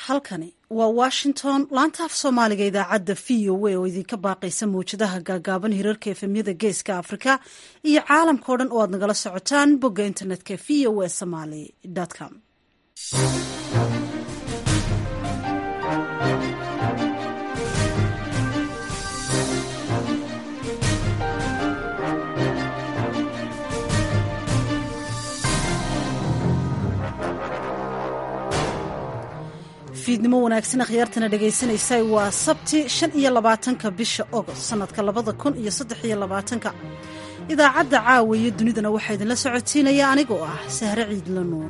halkani waa washington laanta af soomaaliga idaacadda v o a oo idinka baaqaysa mawjadaha gaagaaban hirarka efemyada geeska afrika iyo caalamka o dhan oo aad nagala socotaan bogga internetka v o a somaly com fiidnimo wanaagsan akhyaartana dhegaysanaysa waa sabti shan iyo labaatanka bisha ogost sanadka labada kun iyo saddex iyo labaatanka idaacadda caawa iyo dunidana waxaa idinla socotiinaya anigoo ah sahre ciidla nuur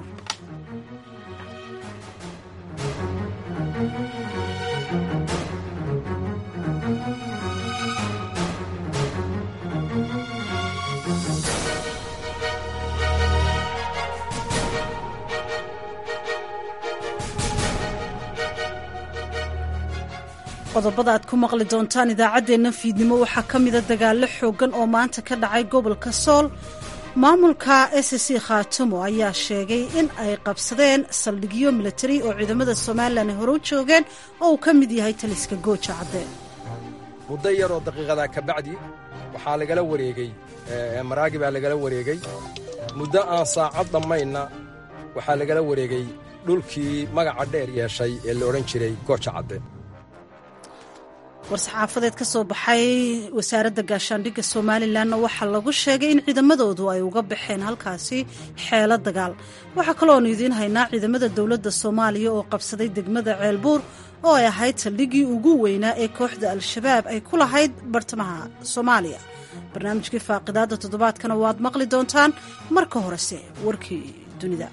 qodobada aad ku maqli doontaan idaacaddeenna fiidnimo waxaa ka mida dagaallo xooggan oo maanta ka dhacay gobolka sool maamulka s c khaatumo ayaa sheegay in ay qabsadeen saldhigyo milatari oo ciidamada somalilan ay hore u joogeen oo uu ka mid yahay taliska gooja cadde muddo yaroo daqiiqadaa ka bacdi waxaa lagala wareegey maraagi baa lagala wareegey muddo aan saacad dhammaynna waxaa lagala wareegey dhulkii magaca dheer yeeshay ee la odhan jiray gooja cadde war-saxaafadeed ka soo baxay wasaaradda gaashaandhigga somalilanna waxaa lagu sheegay in ciidamadoodu ay uga baxeen halkaasi xeelo dagaal waxaa kalooanu idiin haynaa ciidamada dowladda soomaaliya oo qabsaday degmada ceelbuur oo ay ahayd saldhiggii ugu weynaa ee kooxda al-shabaab ay ku lahayd bartamaha soomaaliya barnaamijkii faaqidaadda toddobaadkana waad maqli doontaan marka horese warkii dunida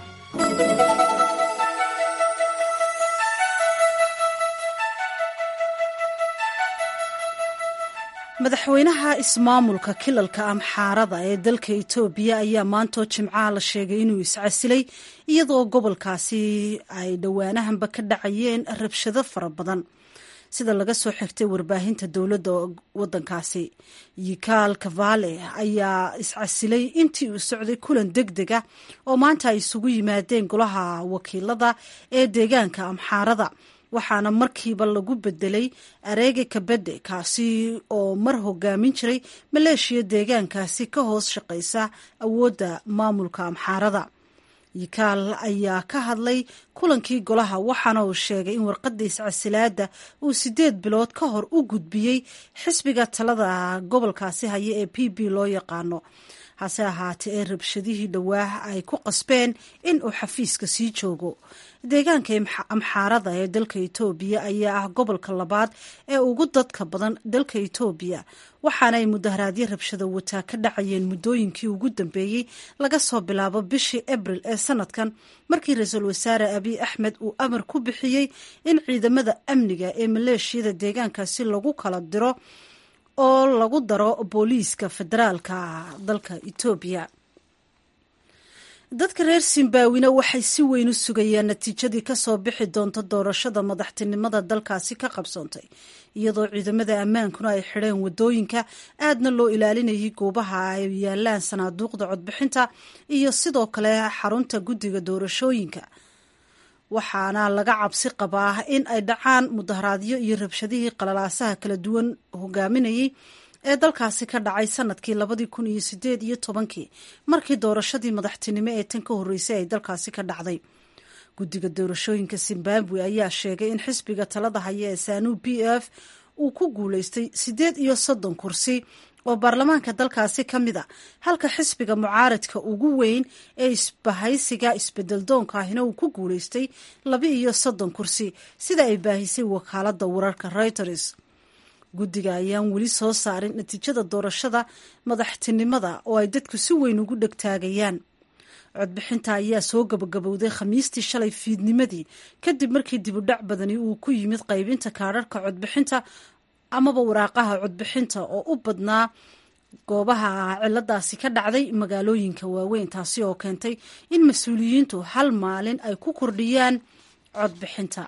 madaxweynaha ismaamulka kilalka amxaarada ee dalka itoobiya ayaa maantoo jimcaha la sheegay inuu iscasilay iyadoo gobolkaasi ay dhowaanahanba ka dhacayeen rabshado fara badan sida laga soo xigtay warbaahinta dowladda wadankaasi yikaal kavale ayaa iscasilay intii uu socday kulan deg deg ah oo maanta ay isugu yimaadeen golaha wakiilada ee deegaanka amxaarada waxaana markiiba lagu bedelay areege kabede kaasi oo mar hogaamin jiray maleeshiya deegaankaasi ka hoos shaqaysa awoodda maamulka amxaarada yikaal ayaa ka hadlay kulankii golaha waxaana uu sheegay in warqadda iscasilaadda uu sideed bilood ka hor u gudbiyey xisbiga talada gobolkaasi haya ee p b loo yaqaano hase ahaatee ee rabshadihii dhawaah ay ku qasbeen in uu xafiiska sii joogo deegaanka amxaarada ee dalka itoobiya ayaa ah gobolka labaad ee ugu dadka badan dalka itoobiya waxaana ay mudaharaadyo rabshado wataa ka dhacayeen muddooyinkii ugu dambeeyey laga soo bilaabo bishii abril ee sanadkan markii ra-iisul wasaare abiy axmed uu amar ku bixiyey in ciidamada amniga ee maleeshiyada deegaankaasi lagu kala diro oo lagu daro booliiska federaalka dalka itoobiya dadka reer zimbabwina waxay si weyn u sugayaan natiijadii kasoo bixi doonta doorashada madaxtinimada dalkaasi ka qabsoontay iyadoo ciidamada ammaankuna ay xidheen wadooyinka aadna loo ilaalinayay goobaha ay yaalaan sanaaduuqda codbixinta iyo sidoo kale xarunta guddiga doorashooyinka waxaana laga cabsi qabaa in ay dhacaan mudaharaadyo iyo rabshadihii qalalaasaha kala duwan hogaaminayay ee dalkaasi ka dhacay sanadkii labadii kun iyo sideed iyo tobankii markii doorashadii madaxtinimo ee tan ka horreysay ay dalkaasi ka dhacday guddiga doorashooyinka zimbabwe ayaa sheegay in xisbiga talada haya ee sanu b f uu ku guuleystay siddeed iyo soddon kursi oo baarlamaanka dalkaasi ka mid a halka xisbiga mucaaradka ugu weyn ee isbahaysiga isbedeldoonka ahina uu ku guuleystay laba iyo soddon kursi sida ay baahisay wakaaladda wararka reuters guddiga ayaan weli soo saarin natiijada doorashada madaxtinimada oo ay dadku si weyn ugu dhegtaagayaan codbixinta ayaa soo gabagabowday khamiistii shalay fiidnimadii kadib markii dibudhac badani uu ku yimid qaybinta kaadharhka codbixinta amaba waraaqaha codbixinta oo u badnaa goobaha ciladaasi ka dhacday magaalooyinka waaweyn taasi oo keentay in mas-uuliyiintu hal maalin ay ku kordhiyaan codbixinta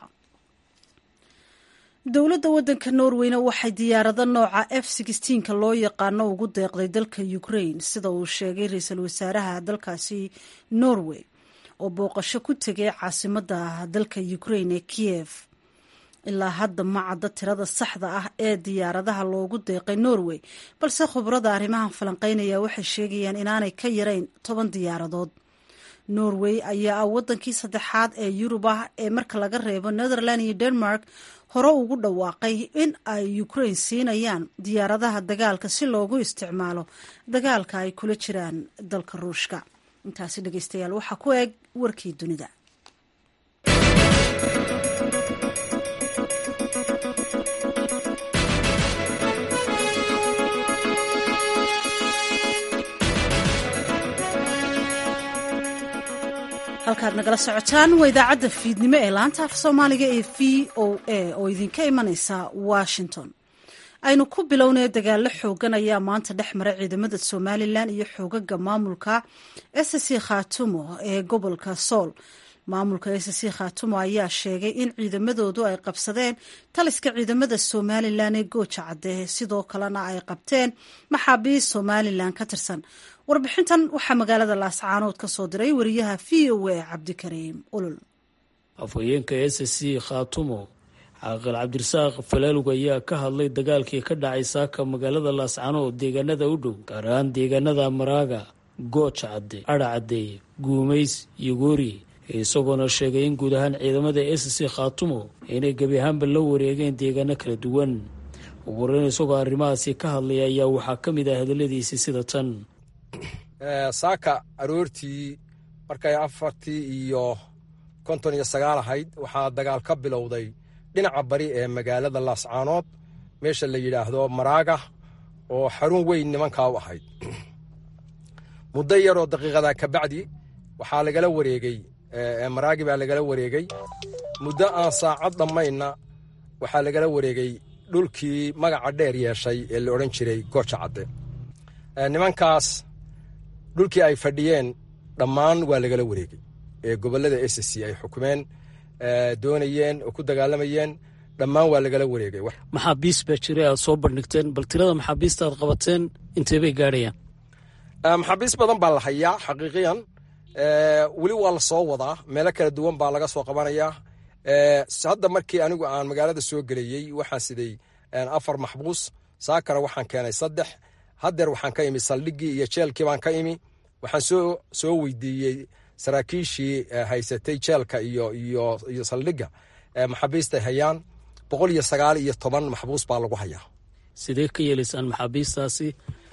dowladda waddanka norweyna waxay diyaarado nooca f ka loo yaqaano ugu deeqday dalka ukraine sida uu sheegay ra-iisul wasaaraha dalkaasi norway oo booqasho ku tegay caasimadda dalka ukrain ee kiyev ilaa hadda ma cadda tirada saxda ah ee diyaaradaha loogu deeqay norway balse khubrada arrimahan falanqeynaya waxay sheegayaan inaanay ka yarayn toban diyaaradood norway ayaa ah waddankii saddexaad ee yurub ah ee marka laga reebo netherland iyo denmark hore ugu dhawaaqay in ay ukrain siinayaan diyaaradaha dagaalka si loogu isticmaalo dagaalka ay kula jiraan dalka ruushka intaasi dhegeystayaal waxaa ku eg warkii dunida halkaad nagala socotaan waa idaacadda fiidnimo ee laanta af soomaaliga ee v o a oo idinka imaneysa washington aynu ku bilownay dagaalo xoogan ayaa maanta dhex mara ciidamada somalilan iyo xoogaga maamulka s c khatumo ee gobolka sool maamulka s c khatumo ayaa sheegay in ciidamadoodu ay qabsadeen taliska ciidamada somalilan ee gooja cadde sidoo kalena ay qabteen maxaabiist somalilan ka tirsan warbixintan waxaa magaalada laascaanood ka soo diray wariyaha v o a cabdikariim ulul afhayeenka s c khatumo caaqil cabdirasaaq falaalug ayaa ka hadlay dagaalkii ka dhacay saaka magaalada laascaanood deegaanada u dhow gaar ahaan deegaanada maraaga gooja cadde adha caddeeye guumays iyo goori isagoona sheegay in guud ahaan ciidamada s c khatumo inay gebi ahaanba la wareegeen deegaano kala duwan ugu horeyn isagoo arrimahaasi ka hadlaya ayaa waxaa ka mid ah hadaladiisi sida tan saaka aroortii markay afartii iyo konton iyo sagaal ahayd waxaa dagaal ka bilowday dhinaca bari ee magaalada laascaanood meesha la yidhaahdo maraaga oo xarun weyn nimankaa u ahayd muddo yaroo daqiiqadaa kabacdi waxaa lagala wareegey maraagi baa lagala wareegey muddo aan saacad dhammaynna waxaa lagala wareegey dhulkii magaca dheer yeeshay ee la odhan jiray gooja cadde nimankaas dhulkii ay fadhiyeen dhammaan waa lagala wareegey ee gobollada s c ay xukumeen doonayeen oo ku dagaalamayeen dhammaan waa lagala wareegay maxaabiis baa jiray aad soo bandhigteen bal tirada maxaabiista aad qabateen intee bay gaadhayaan maxaabiis badan baa la hayaa xaqiiqiyan weli waa la soo wadaa meelo kala duwan baa laga soo qabanayaa hadda markii anigu aan magaalada soo gelayey waxaan siday afar maxbuus saakana waxaan keenay saddex haddeer waxaan ka imi saldhiggii iyo jeelkii baan ka imi waxaan soo soo weydiiyey saraakiishii haysatay jeelka iyo iyo iyo saldhigga maxaabiistay hayaan boqol iyo sagaal iyo toban maxbuus baa lagu hayaa sidee ka yeelaysaan maxaabiistaasi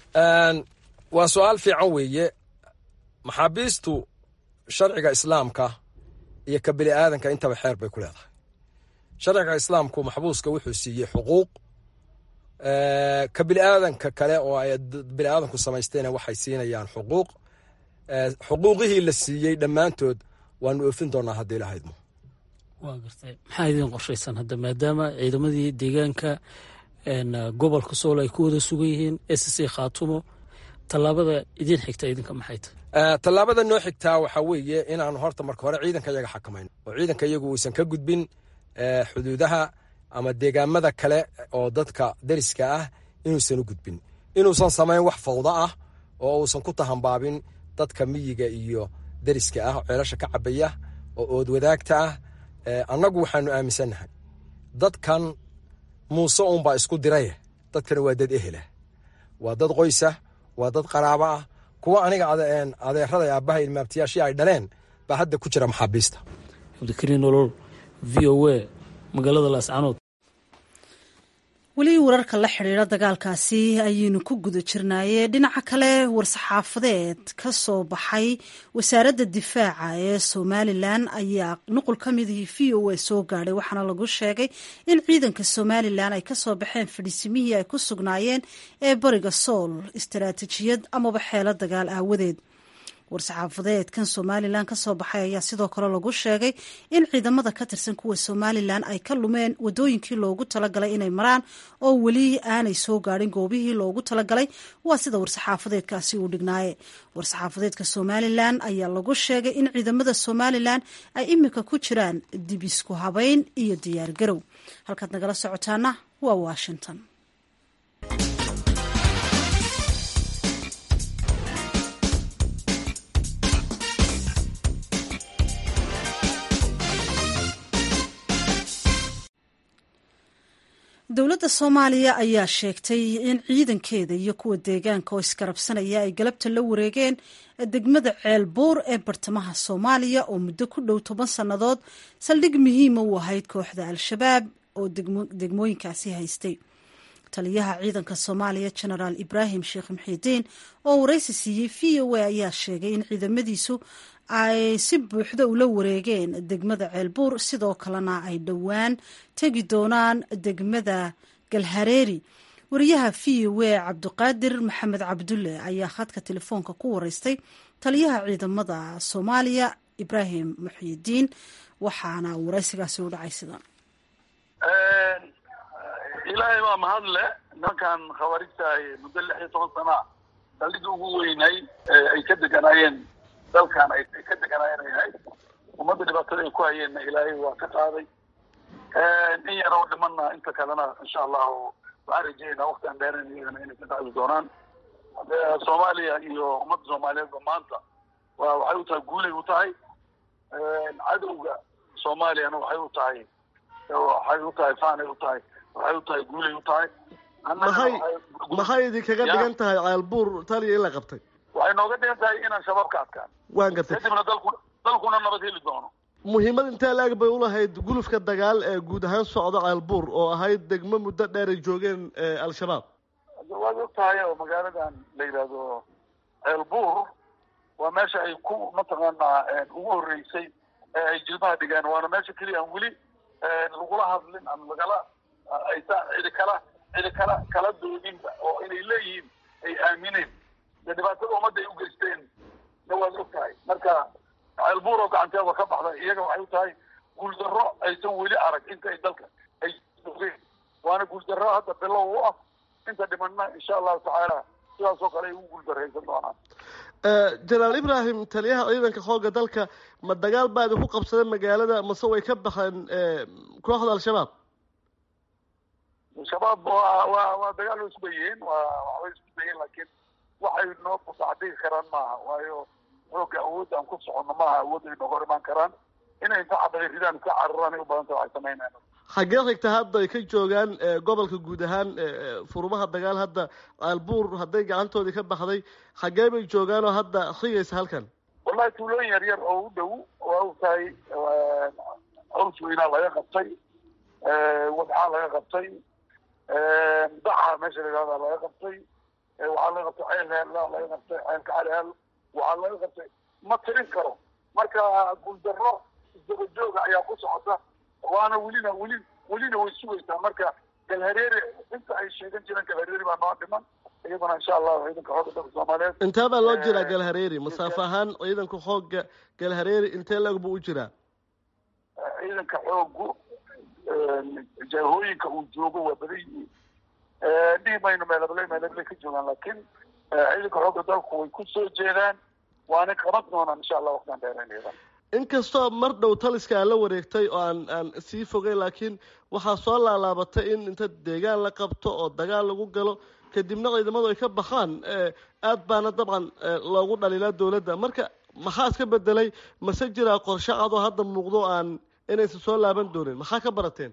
waa su-aal fiican weeye maxaabiistu sharciga islaamka iyo ka bini aadanka intaba xeer bay ku leedahay sharciga islaamku maxbuuska wuxuu siiyey xuquuq ka bini aadanka kale oo ay bini aadanku samaystayna waxay siinayaan xuquuq xuquuqihii la siiyey dhammaantood waanu oofin doonaa haddii ilahaydmo waa gartay maxaa idin qorshaysan hadda maadaama ciidamadii deegaanka gobolka sool ay ku wada sugan yihiin s c khaatumo tallaabada idin xigta idinka maxay tahay tallaabada noo xigtaa waxaa weeye inaanu horta marka hore ciidanka iyaga xakamayno oo ciidanka iyagu uusan ka gudbin xuduudaha ama deegaamada kale oo dadka deriska ah inuusan u gudbin inuusan samayn wax fawda ah oo uusan ku tahambaabin dadka miyiga iyo deriska ah ceelasha ka cabaya oo ood wadaagta ah annagu waxaanu aaminsannahay dadkan muuse uunbaa isku diraye dadkana waa dad ehelah waa dad qoysa waa dad qaraabo ah kuwa aniga adeerada aabbaha ilmaabtiyaashii ay dhaleen baa hadda ku jira maxaabiista cabdikariin nolol v o a magaalada laascanood weli wararka la xidhiidha dagaalkaasi ayaynu ku guda jirnaaye dhinaca kale war-saxaafadeed ka soo baxay wasaaradda difaaca ee somalilan ayaa nuqul ka midihii v o a soo gaadhay waxaana lagu sheegay in ciidanka somalilan ay kasoo baxeen fadhiisimihii ay ku sugnaayeen ee bariga sool istaraatijiyad amaba xeelo dagaal aawadeed war-saxaafadeedkan somalilan ka soo baxay ayaa sidoo kale lagu sheegay in ciidamada ka tirsan kuwa somalilan ay ka lumeen wadooyinkii loogu talagalay inay maraan oo weli aanay soo gaadhin goobihii loogu talagalay waa sida war-saxaafadeedkaasi uu dhignaaye war-saxaafadeedka somalilan ayaa lagu sheegay in ciidamada somalilan ay imika ku jiraan dib isku habeyn iyo diyaargarow halkaad nagala socotaana waa washington dowladda soomaaliya ayaa sheegtay in ciidankeeda iyo kuwa deegaanka oo iskarabsanaya ay galabta la wareegeen degmada ceelbuur ee bartamaha soomaaliya oo muddo ku dhow toban sannadood saldhig muhiima u ahayd kooxda al-shabaab oo degmooyinkaasi haystay taliyaha ciidanka soomaaliya genaraal ibraahim sheekh muxiidiin oo waraysi siiyey v o a ayaa sheegay in ciidamadiisu ay si buuxda ula wareegeen degmada ceelbuur sidoo kalena ay dhowaan tegi doonaan degmada galhareeri wariyaha v o a cabdiqaadir maxamed cabdulle ayaa khadka telefoonka ku wareystay taliyaha ciidamada soomaaliya ibraahim muxiidiin waxaana waraysigaasi u dhacay sidan ilaahay baa mahadle nimankan khawaarijtahay muddo lix iyo toban sana saldhigii ugu weynay ay ka deganaayeen dalkan ay ka deganaayeen ay ahayd ummadda dhibaatada ay ku hayeenna ilaahay waa ka qaaday in yaroo dhimanna inta kalena insha allahu waxaan rajeynaa waktian dheeren iyagana inay ka qaadi doonaan soomaaliya iyo ummadda soomaaliyeedba maanta wa waxay u tahay guulay u tahay cadowga soomaaliyana waxay u tahay waxay u tahay faanay u tahay waxay u tahay guulay u tahay maxay maxay idinkaga dhigan tahay ceelbuur taliya in la qabtay waxay nooga dhigan tahay inaan shabaab ka adkaan waan gartay kadibna dalku dalkuna nabad heli doono muhiimad intee laag bay ulahayd gulufka dagaal ee guud ahaan socda ceelbuur oo ahayd degmo muddo dheer ay joogeen al-shabaab waad og tahay oo magaaladan la yidhaahdo ceelbuur waa meesha ay ku mataqaanaa ugu horreysay ee ay jilmaha dhigeen waana meesha keliya aan weli lagula hadlin ama lagala aysa cidi kala cidi kala kala doodinba oo inay leeyihiin ay aamineen dee dhibaatada ummadda ay u geysteen na waad og tahay marka ceelbuur oo gacanteeda ka baxda iyaga waxay u tahay guuldarro aysan weli arag inta ay dalka ay ogeen waana guuldarro hadda bilow u ah inta dhimanna insha allahu tacaala sidaas oo kale ay ugu guuldarraysan doonaan jenaraal ibrahim taliyaha ciidanka xoogga dalka ma dagaal baa idinku qabsaday magaalada mase way ka baxeen kooxda al-shabaab shabaab waa waa waa dagaal way isku dayeen waa waxbay isku dayeen laakiin waxay noo kusacdigi karaan maaha waayo xoogga awoodda aan ku soconno maaha awoodda ay nooga hor imaan karaan inay inta cabaday ridaan iska cararaan ay u badan tahay waxay sameynayaan xaggee xigta hadda ay ka joogaan gobolka guud ahaan furmaha dagaal hadda caalbuur hadday gacantoodii ka baxday xaggee bay joogaan oo hadda xigaysa halkan wallahi tuulooyin yar yar oo u dhow waa og tahay caws weynaa laga qabtay wadxaa laga qabtay daca meesha la yihahda laga qabtay waxaa laga qabtay ceel heella laga qabtay ceelka caliheel waxaa laga qabtay ma tirin karo marka guuldarro isdaba jooga ayaa ku socota waana welina weli welina way sugaysaa marka galhareere inta ay sheegan jireen galhareere baa noo dhiman iyadana insha allahu ciidanka xoogga dalka soomaaliyeed intee baa loo jiraa galhareeri masaafo ahaan ciidanka xoogga galhareeri intee lag buu u jiraa ciidanka xoogu jahooyinka uu joogo waa badan yihiin dhihi mayno meelabley meelabley ka joogaan laakiin ciidanka xoogga dalku way ku soo jeedaan waana qaban doonaan insha allah waqtian dheerayn iyadan inkastoo mar dhow taliska aan la wareegtay oo aan aan sii fogay laakiin waxaa soo laalaabatay in inta deegaan la qabto oo dagaal lagu galo kadibna ciidamadu ay ka baxaan aad baana dabcan loogu dhaliilaa dawladda marka maxaa iska bedelay mase jiraa qorshe cad oo hadda muuqdo aan inaysan soo laaban doonin maxaa ka barateen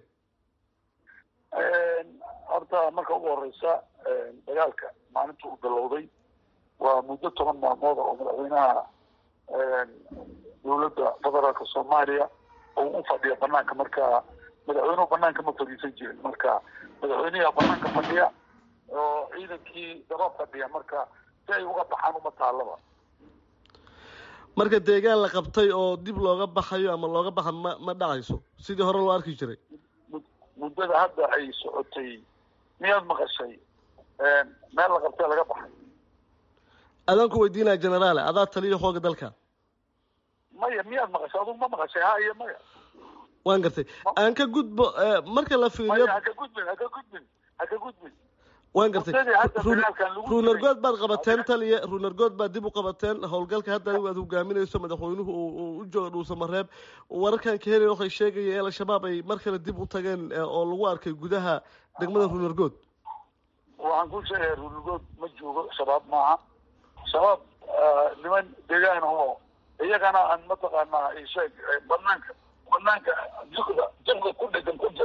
horta marka ugu horeysa dagaalka maalinta uu bilowday waa muddo toban maalmood oo madaxweynaha dawladda federaalka soomaaliya oo u fadhiya banaanka marka madaxweynuhu banaanka ma fadhiisan jirin marka madaxweynaha banaanka fadhiya oo ciidankii daba fadhiya marka si ay uga baxaan uma taalaba marka deegaan la qabtay oo dib looga baxayo ama looga baxa ma ma dhacayso sidii hore loo arki jiray muddada hadda ay socotay miyaad maqashay meel la qabtay laga baxay adaan ku weydiinaya generaale adaa taliya xooga dalka maya miyaad maqashay adugu ma maqashay ha iyo maya waan gartay aan ka gudbo marka la fiiriyo maya haka gudbin haka gudbin haka gudbin waan gartay muddadii hadda dagaalkan lagu ruunargood baad qabateen taliya ruunargood baad dib u qabateen howlgalka hadda adigu aad hogaaminayso madaxweynuhu uu u jooga dhuusamareeb wararkan ka helaya waxay sheegaya in al-shabaab ay mar kale dib u tageen oo lagu arkay gudaha degmada ruunargood waxaan ku sheegaya ruunargood ma joogo shabaab maaha shabaab niman deegaan oo iyagana aan mataqaanaa isheeg banaanka banaanka jikda jibka ku dhegan ku jira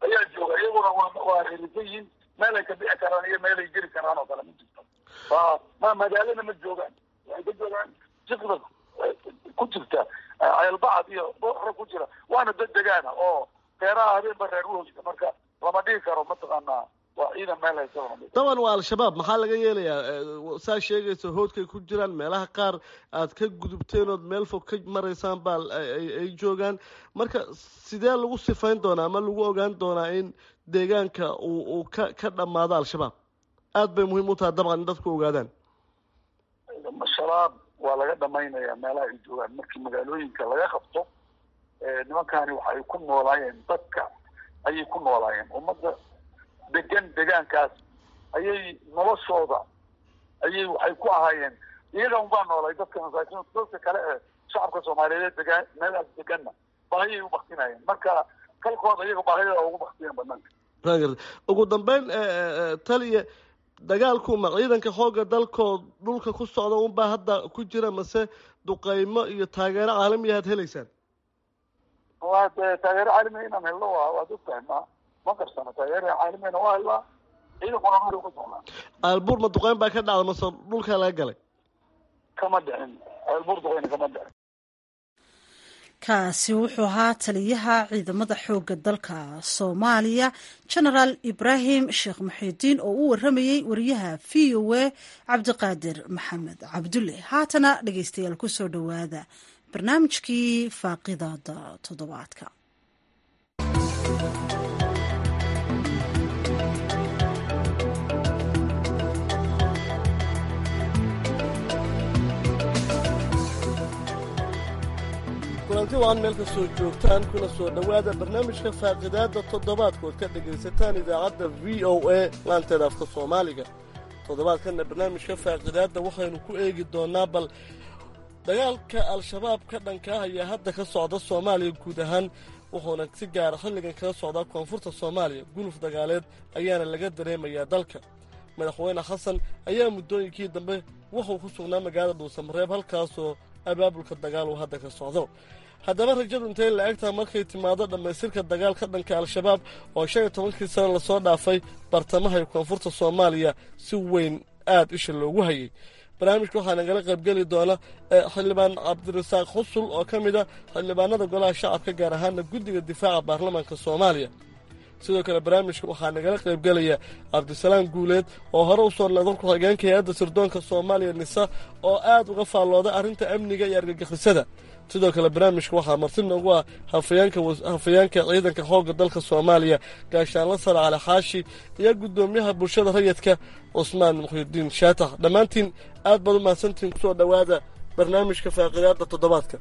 ayaa jooga iyaguna waa waa ririsan yihiin meel ay ka bixi karaan iyo meel ay geli karaan oo kale ma jirto waa ma magaalana ma joogaan waxay ka joogaan jiqda ku jirta ceelbacad iyo booxra ku jira waana dad degaana oo beeraha habeenba reer uhogta marka lama dhihi karo mataqaanaa waa ciidan meel haysa lama dhihi daban waa al-shabaab maxaa laga yeelayaa saa sheegaysa hoodkay ku jiraan meelaha qaar aad ka gudubteen ood meel fog ka maraysaan baa ay joogaan marka sidee lagu sifayn doonaa ama lagu ogaan doonaa in deegaanka uu uu ka ka dhammaado al-shabaab aad bay muhiim u tahay dabcan in dadku ogaadaan shabaab waa laga dhamaynayaa meelaha ay joogaan markii magaalooyinka laga qabto nimankani waxay ku noolaayeen dadka ayay ku noolaayeen ummadda degan degaankaas ayay noloshooda ayay waxay ku ahaayeen iyaga unbaa noolay dadka masaakiin dadka kale ee shacabka soomaaliyeed degaan meelahaas deganna baahiyay u baktinayeen marka kalkooda iyaga baahida ugu baktiyeen banaanka ugu dambeyn taliya dagaalku ma ciidanka xoogga dalkood dhulka ku socda unbaa hadda ku jira mase duqeymo iyo taageero caalamiya aad helaysaan waa de taageero caalamiya inaan helno waa waad ogtahay ma ma qarsana taageero caalamiyana waa helnaa ciidankuna dhulka ku socnaa aalbuur ma duqeyn baa ka dhacda mase dhulkaa laga galay kama dhicin aalbuur duqeyna kama dhicin kaasi wuxuu ahaa taliyaha ciidamada xoogga dalka soomaaliya genaraal ibraahim sheekh muxiidiin oo u waramayey wariyaha v o a cabdiqaadir maxamed cabdulle haatana dhegeystayaal kusoo dhowaada barnaamijkii faaqidaada toddobaadka kulanti waan meel ka soo joogtaan kuna soo dhowaada barnaamijka faaqidaadda toddobaadkood ka dhegaysataan idaacadda v o a laanteeda afka soomaaliga toddobaadkanna barnaamijka faaqidaadda waxaynu ku eegi doonnaa bal dagaalka al-shabaab ka dhanka ah ayaa hadda ka socda soomaaliya guud ahaan wuxuuna si gaara xilligan kaga socdaa koonfurta soomaaliya guluf dagaaleed ayaana laga dareemayaa dalka madaxweyne xasan ayaa muddooyinkii dambe wuxuu ku sugnaa magaalada dhuusamareeb halkaasoo abaabulka dagaal uu hadda ka socdo haddaba rajadu intay la eg tahay markay timaado dhammaystirka dagaal ka dhanka al-shabaab oo shan iyo tobankii sano lasoo dhaafay bartamaha iyo koonfurta soomaaliya si weyn aad isha loogu hayay barnaamijka waxaa nagala qaybgeli doona xildhibaan cabdirasaaq xusul oo ka mid a xildhibaanada golaha shacabka gaar ahaana guddiga difaaca baarlamaanka soomaaliya sidoo kale barnaamijka waxaa nagala qaybgelaya cabdisalaam guuleed oo hore u soo noqdan ku-xigeenka hay-adda sirdoonka soomaaliya nisa oo aad uga faallooday arrinta amniga iyo argagixisada sidoo kale barnaamijka waxaa marti noogu ah hafayeenka ciidanka xoogga dalka soomaaliya gaashaanla sare cali xaashi iyo guddoomiyaha bulshada rayidka cusmaan muxyidiin shaatax dhammaantiin aad baad u mahadsantihiin kusoo dhowaada barnaamijka faaqidaadda toddobaadka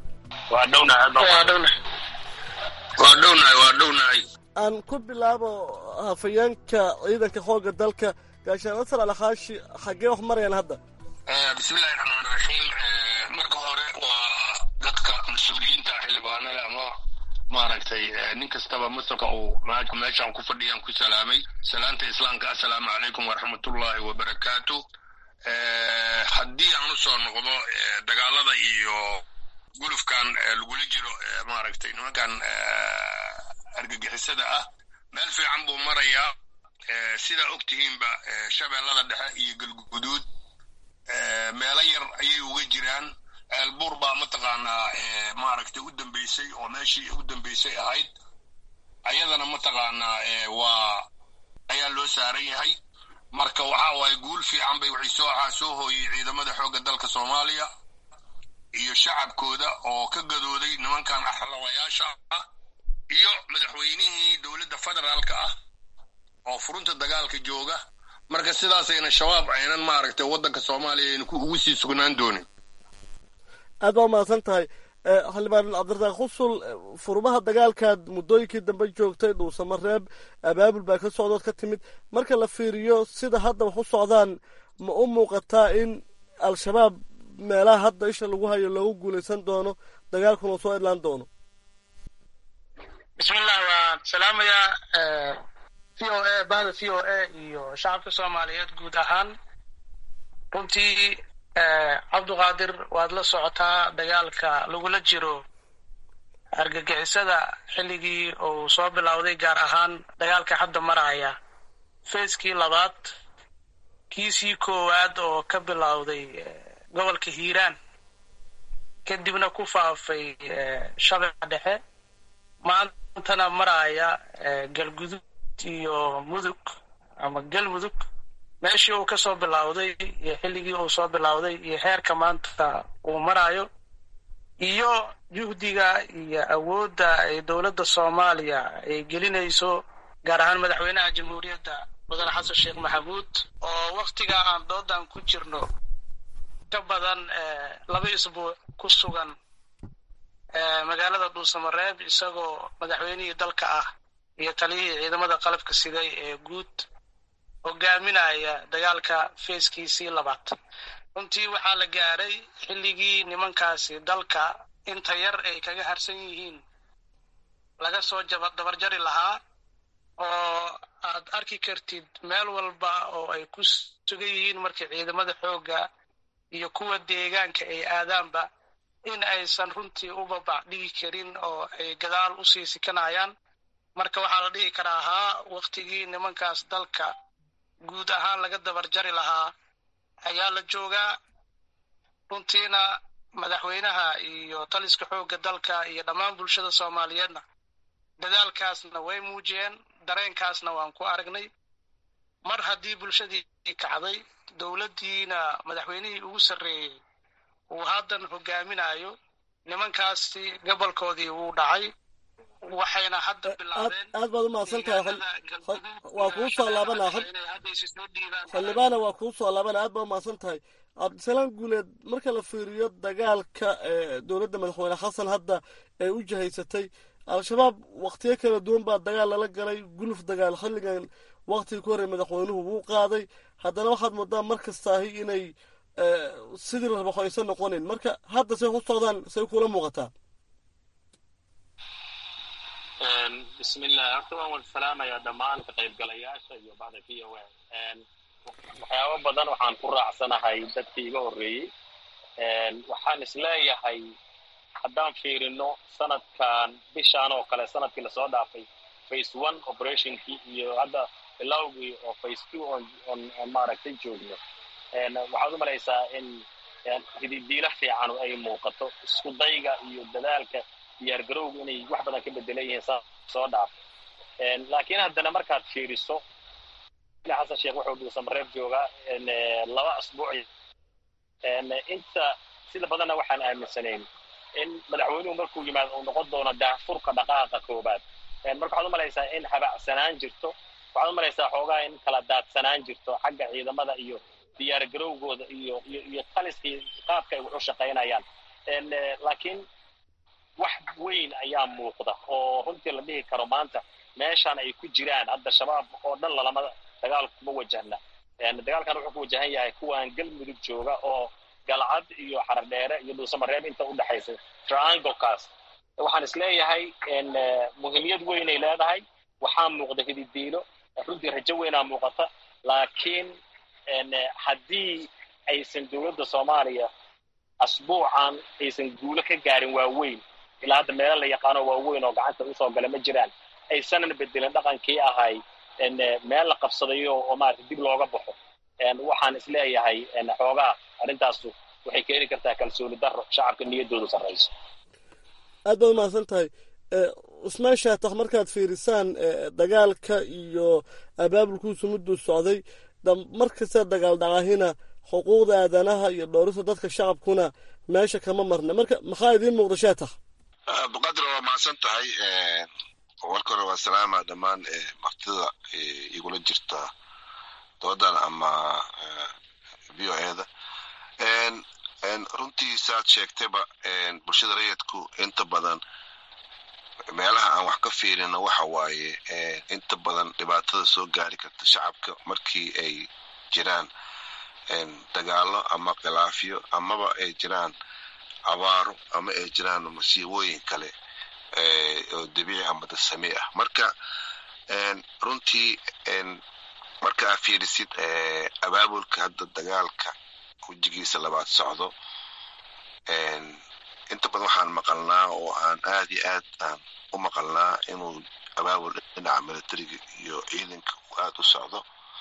aan ku bilaabo hafayeenka ciidanka xoogga dalka gaashaanla sare cali xaashi xaggee wax marayaan hadda bismillahi raxmaan raxiim marka hore waa dadka mas-uuliyiinta xildhibaanada ama maaragtay nin kastaba masalka uu meeshaan ku fadhiyaan ku salaamay salaanta islaamka assalaamu calaykum waraxmatullaahi wabarakaatu haddii aan usoo noqdo dagaalada iyo gulufkan lagula jiro maaragtay nimankan argagixisada ah meel fiican buu marayaa sidaa og tihiinba shabeellada dhexe iyo galguduud meelo yar ayay uga jiraan ceelbuur baa mataqaanaa maaragtay u dambeysay oo meeshii u dambeysay ahayd ayadana mataqaanaa waa ayaa loo saaran yahay marka waxaa waaye guul fiican bay waxay soo ahaa soo hooyey ciidamada xoogga dalka soomaaliya iyo shacabkooda oo ka gadooday nimankan axlawayaasha ah iyo madaxweynihii dowladda federaalka ah oo furunta dagaalka jooga marka sidaasayna shabaab aynan maaragtay waddanka soomaaliya aynu ugu sii sugnaan doonin aad baa umahadsan tahay xildhibaan cabdirasaaq xusul furmaha dagaalkaad muddooyinkii dambe joogtay dhuusamareeb abaabul baa ka socdood ka timid marka la fiiriyo sida hadda wax u socdaan ma u muuqataa in al-shabaab meelaha hadda isha lagu hayo loogu guulaysan doono dagaalkuna soo idlaan doono bismillah waan salaamayaa v o a bahda v o a iyo shacabka soomaaliyeed guud ahaan runtii cabduqaadir waad la socotaa dagaalka lagula jiro argagixisada xilligii uu soo bilowday gaar ahaan dagaalka hadda maraya feeskii labaad kiisii koowaad oo ka bilowday gobolka hiiraan kadibna ku faafay shabeeca dhexe maantana maraya galgudud iyo mudug ama galmudug meeshii uu kasoo bilowday iyo xilligii uu soo bilowday iyo heerka maanta uu marayo iyo juhdiga iyo awoodda ay dowladda soomaaliya ay gelinayso gaar ahaan madaxweynaha jamhuuriyadda mudane xasan sheekh maxamuud oo waktiga aan doodan ku jirno ka badan laba isbuuc ku sugan magaalada dhuusamareeb isagoo madaxweynihii dalka ah iyo taliyihii ciidamada qalabka siday ee guud hogaaminaya dagaalka feeskiisii labaad runtii waxaa la gaaray xilligii nimankaasi dalka inta yar ay kaga harsan yihiin laga soo dabarjari lahaa oo aad arki kartid meel walba oo ay ku sugan yihiin markii ciidamada xoogga iyo kuwa deegaanka ay aadaanba in aysan runtii u babac dhigi karin oo ay gadaal usii sikanayaan marka waxaa la dhihi karaa haa waktigii nimankaas dalka guud ahaan laga dabarjari lahaa ayaa la joogaa runtiina madaxweynaha iyo taliska xoogga dalka iyo dhammaan bulshada soomaaliyeedna dadaalkaasna way muujiyeen dareenkaasna waan ku aragnay mar haddii bulshadii kacday dowladdiina madaxweynihii ugu sarreeyey uu haddan hogaaminayo nimankaasi gobolkoodii wuu dhacay waxayna hadda bilaabeen aad baad umahadsan tahay waa kuu soo laabanaa xildhibaana waa kuu soo laabana aad baad umahadsan tahay cabdisalaam guuleed marka la fiiriyo dagaalka dowladda madaxweyne xasan hadda ay u jihaysatay al-shabaab wakhtiyo kala duwan baa dagaal lala galay guluf dagaal xilligan waktigii ku horrey madaxweynuhu wuu qaaday haddana waxaad moodaa mar kastaahi inay sidii la rabo aysan noqonin marka hadda say ku socdaan say kula muuqataa bismillah horta waan wada salaamayaa dhammaan ka qaybgalayaasha iyo bacda v o a waxyaabo badan waxaan ku raacsanahay dadkii iga horreeyey waxaan isleeyahay haddaan fiirino sanadkan bishaan oo kale sanadkii lasoo dhaafay face one operationkii iyo hadda bilowgii oo face two on on maaragtay joogno waxaad u malaysaa in hididiila fiican ay muuqato isku dayga iyo dadaalka diyaargarowga inay wax badan ka bedelan yihiin soo dhaaf laakiin haddana markaad fiiriso xasan sheekh wuxuu dhuusamareeb joogaa laba asbuuc inta sida badanna waxaan aaminsanayn in madaxweynuhu markuu yimaado uu noqon doono daafurka dhaqaaqa koobaad marka waxaad u malaysaa in habacsanaan jirto waxaad u malaysaa xoogaa in kala daadsanaan jirto xagga ciidamada iyo diyaargarowgooda iyo iyo iyo taliskii qaabka ay wax u shaqaynayaan laakiin wax weyn ayaa muuqda oo runtii la dhihi karo maanta meeshaan ay ku jiraan hadda shabaab oo dhan lalama dagaal kuma wajahna dagaalkan wuxuu ku wajahan yahay kuwan galmudug jooga oo galcad iyo xaradheere iyo dhuusamareeb inta u dhexaysa trianglekaas waxaan isleeyahay muhiimiyad weynay leedahay waxaa muuqda hididiilo runtii rajo weynaa muuqata laakiin haddii aysan dowladda soomaaliya asbuucan aysan guulo ka gaarin waaweyn ilaa hadda meelo la yaqaano waaweyn oo gacanta usoo gala ma jiraan aysanan bedelin dhaqankii ahay meel la qabsadayo oo maarata dib looga baxo waxaan isleeyahay xoogaa arrintaasu waxay keeni kartaa kalsooni daro shacabka niyaddooda sarrayso aad baad umahadsan tahay cusmaan shaatax markaad fiirisaan dagaalka iyo abaabulkuusu mudduu socday mar kasta dagaal dhacahina xuquuqda aadanaha iyo dhowrista dadka shacabkuna meesha kama marna marka maxaa idiin muuqda shaatax baqadra waa mahadsan tahay warka hore waa salaama dhammaan martida igula jirta doodan ama v o eda runtii saad sheegtayba bulshada rayidku inta badan meelaha aan wax ka fiirino waxa waaye inta badan dhibaatada soo gaari karta shacabka markii ay jiraan dagaalo ama khilaafyo amaba ay jiraan abaaro ama ay jiraan masiibooyin kale oo dabiici ama dasami ah marka runtii marka aa fiirisid abaabulka hadda dagaalka wejigiisa labaad socdo inta badan waxaan maqalnaa oo aan aad iyo aad aan u maqalnaa inuu abaabul dhinaca militariga iyo ciidanka uu aad u socdo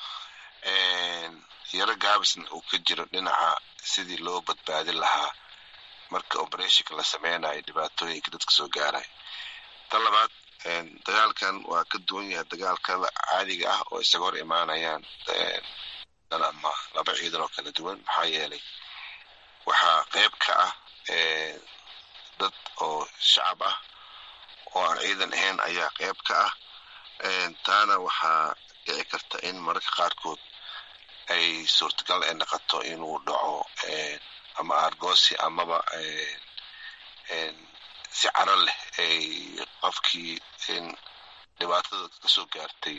yaro gaabisna uu ka jiro dhinaca sidii loo badbaadin lahaa marka operationka la sameynayo dhibaatooyinka dadka soo gaaraya tan labaad dagaalkan waa ka duwan yahay dagaalkada caadiga ah oo isaga hor imaanayaan ama laba ciidan oo kala duwan maxaa yeelay waxaa qeyb ka ah dad oo shacab ah oo aan ciidan ahayn ayaa qeyb ka ah taana waxaa dhici karta in mararka qaarkood ay suurtagal ay noqoto inuu dhaco ama argosi amaba si caro leh ay qofkii dhibaatada kasoo gaartay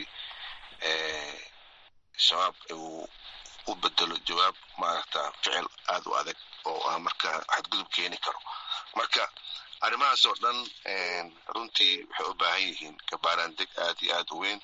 shabaab uu u bedelo jawaab maaragta ficil aad u adag oo ah marka xadgudub keeni karo marka arrimahaas oo dhan runtii waxay u baahan yihiin kabaaraandeg aad iyo aad u weyn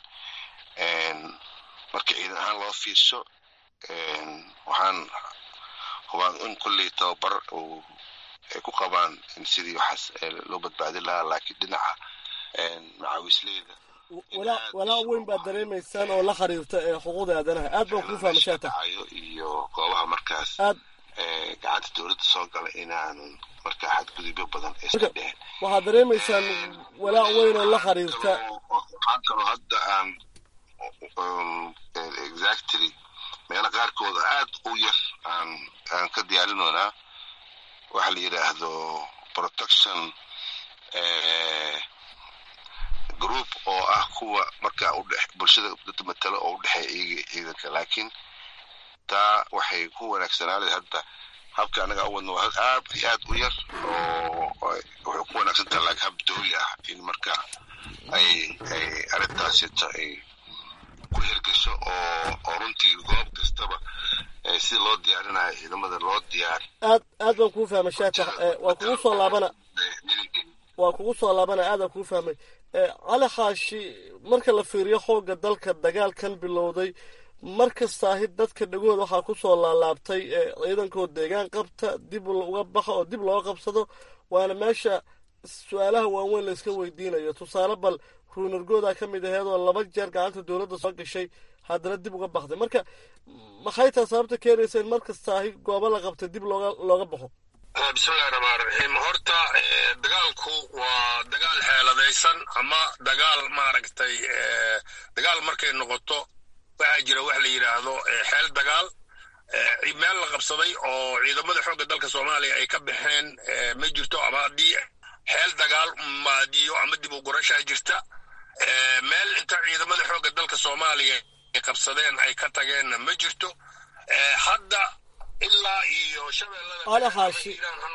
marka ciidan ahaan loo fiirsho waxaan hubaan in kulley tababar uu ay ku qabaan in sidii waxaas loo badbaadin lahaa laakiin dhinaca macaawisleyda walaa weyn baad dareemaysaan oo la xiriirta xuquuqda aadanaha aad baan kuu fahma shaata iyo goobaha markaas aad gacanta dowladda soo gala inaanan markaa xadgudubyo badan iska dhehen waxaad dareemaysaan walaa weyn oo la xiriirta waxaan kaloo hadda aan exactly meelo qaarkooda aad u yar aan aan ka diyaarinoonaa waxa la yidhaahdo protection group oo ah kuwa markaa udhe bulshada dad matalo oo udhexeeya iyaga ciidanka laakiin taa waxay ku wanaagsanaanay hadda habka anaga u wadno waa aad iyo aad u yar oo waxay ku wanaagsan tahay laakiin hab dawli ah in marka ay ay arrintaasito ay ku hirgasho oo oo runtii goob kastaba sida loo diyaarinayo ciidamada loo diyaari aad aad baan kuu fahmay shaatax waa kugu soo laabana waa kugu soo laabana aadaan kuu fahmay cali xaashi marka la fiiriyo xoogga dalka dagaalkan bilowday mar kastaahi dadka dhegooda waxaa ku soo laalaabtay ciidankoo deegaan qabta dib uga baxa oo dib looga qabsado waana meesha su-aalaha waaweyn la iska weydiinayo tusaale bal ruunargooda ka mid aheed oo laba jeer gacanta dowladda soo gashay haddana dib uga baxday marka maxay taa sababta keenaysa in mar kastaahi goobo la qabtay dib looga looga baxo bismillahi raxmaan raxiim horta dagaalku waa dagaal xeeladaysan ama dagaal maaragtay dagaal markay noqoto waxaa jira wax la yidhaahdo xeel dagaal meel la qabsaday oo ciidamada xoogga dalka soomaaliya ay ka baxeen ma jirto ama haddii xeel dagaal maadiyo ama dib u gurashaa jirta meel inta ciidamada xoogga dalka soomaaliya ay qabsadeen ay ka tageenna ma jirto hadda ilaa iyo cali xaashi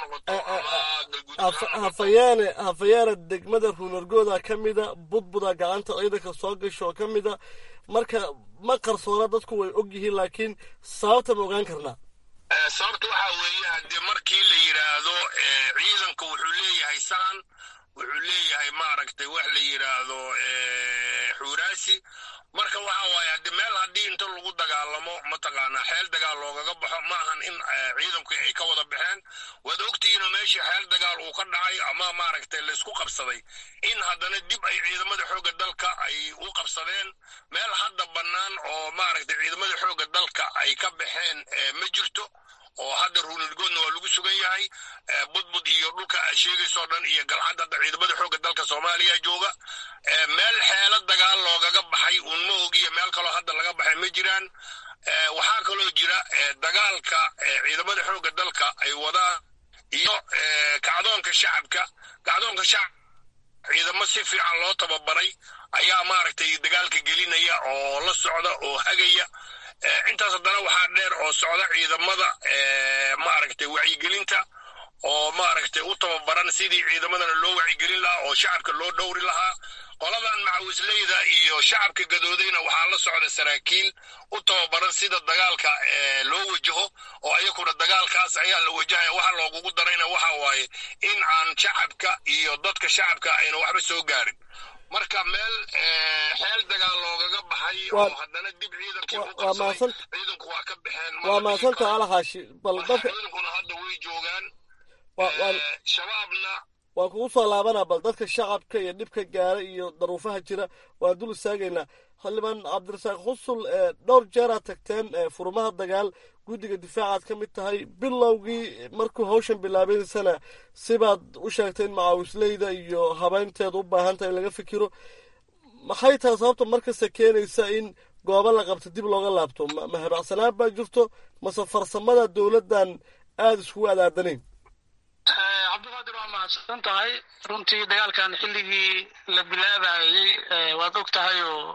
hafayaane hafayaane degmada ruunargooda ka mida budbuda gacanta ciidanka soo gasho oo ka mida marka ma qarsoona dadku way og yihiin laakiin sababta ma ogaan karnaa sababta waxaa weeye haddii markii la yidhaahdo ciidanka wuxuu leeyahay sahan wuxuu leeyahay maaragtay wax la yidhaahdo xuuraasi marka waxa waaye haddi meel haddii inta lagu dagaalamo mataqaanaa xeel dagaal loogaga baxo ma ahan in ciidanku ay ka wada baxeen waad ogtihiinoo meeshii xeel dagaal uu ka dhacay ama maaragtay laysku qabsaday in haddana dib ay ciidamada xoogga dalka ay u qabsadeen meel hadda bannaan oo maaragtay ciidamada xoogga dalka ay ka baxeen ma jirto oo hadda ruunirgoodna waa lagu sugan yahay budbud iyo dhulka aad sheegaysoo dhan iyo galcad hadda ciidamada xoogga dalka soomaaliya jooga meel xeelo dagaal loogaga baxay uun ma ogiyo meel kaloo hadda laga baxay ma jiraan waxaa kaloo jira dagaalka ciidamada xoogga dalka ay wadaan iyo kacdoonka shacabka kacdoonka shacab ciidamo si fiican loo tababaray ayaa maaragtay dagaalka gelinaya oo la socda oo hagaya intaas haddana waxaa dheer oo socda ciidamada maaragtay wacyigelinta oo maaragtay u tababaran sidii ciidamadana loo wacyigelin lahaa oo shacabka loo dhowri lahaa qoladan macawisleyda iyo shacabka gadoodayna waxaa la socda saraakiil u tababaran sida dagaalka loo wajaho oo ayakuna dagaalkaas ayaa la wajahaya waxa loogugu darayna waxa waaye in aan shacabka iyo dadka shacabka ayna waxba soo gaarin marka meel xeel dagaal loogaga baxay oo haddana dib ciidankii u qabsaday ciidanku waa ka baxeen waa maasanta alaxaashi bal dadka ciidankuna hadda way joogaan shabaabna waan kugu soo laabanaa bal dadka shacabka iyo dhibka gaara iyo daruufaha jira waan dul istaagaynaa xildhibaan cabdirasaaq xusul dhowr jeeraad tagteen furmaha dagaal guddiga difaacaad ka mid tahay bilowgii markuu hawshan bilaabaysana sibaad u sheegtay in macaawisleyda iyo habeynteeda u baahan tahay in laga fikiro maxay tahay sababta markasta keenaysa in goobo la qabto dib looga laabto ma habacsanaan baa jirto mase farsamada dowladdan aada iskugu adaadanayn cabdiqaadir waa mahadsan tahay runtii dagaalkan xilligii la bilaabayey waad og tahay oo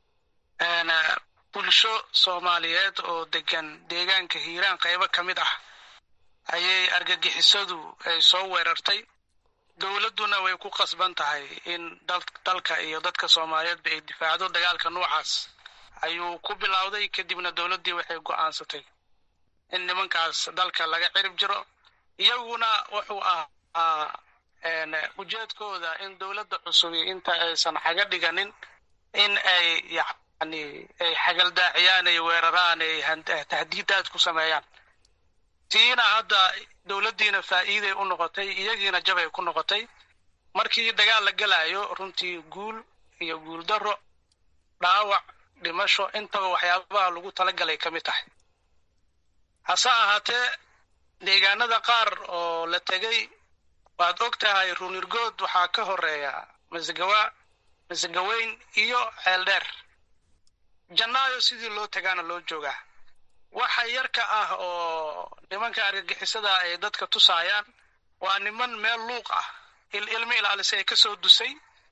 bulsho soomaaliyeed oo degan deegaanka hiiraan qaybo ka mid ah ayay argagixisadu ay soo weerartay dowladduna way ku qasban tahay in dalka iyo dadka soomaaliyeedba ay difaacdo dagaalka noocaas ayuu ku bilowday kadibna dowladdii waxay go'aansatay in nimankaas dalka laga cirib jiro iyaguna wuxuu ahaa ujeedkooda in dowladda cusubi inta aysan xaga dhiganin in ay yani ay xagaldaaciyaan ay weeraraan ay tahdiidaad ku sameeyaan tiina hadda dowladdiina faa'iiday u noqotay iyagiina jabay ku noqotay markii dagaal la gelayo runtii guul iyo guul darro dhaawac dhimasho intaba waxyaabaha lagu talagalay ka mid tahay hase ahaatee deegaanada qaar oo la tegey waad og tahay runirgood waxaa ka horeeya masgawa masgaweyn iyo ceeldheer jannaayo sidii loo tagaana loo joogaa waxa yarka ah oo nimanka argagixisada ay dadka tusaayaan waa niman meel luuq ah ilmo ilaalisa ay ka soo dusay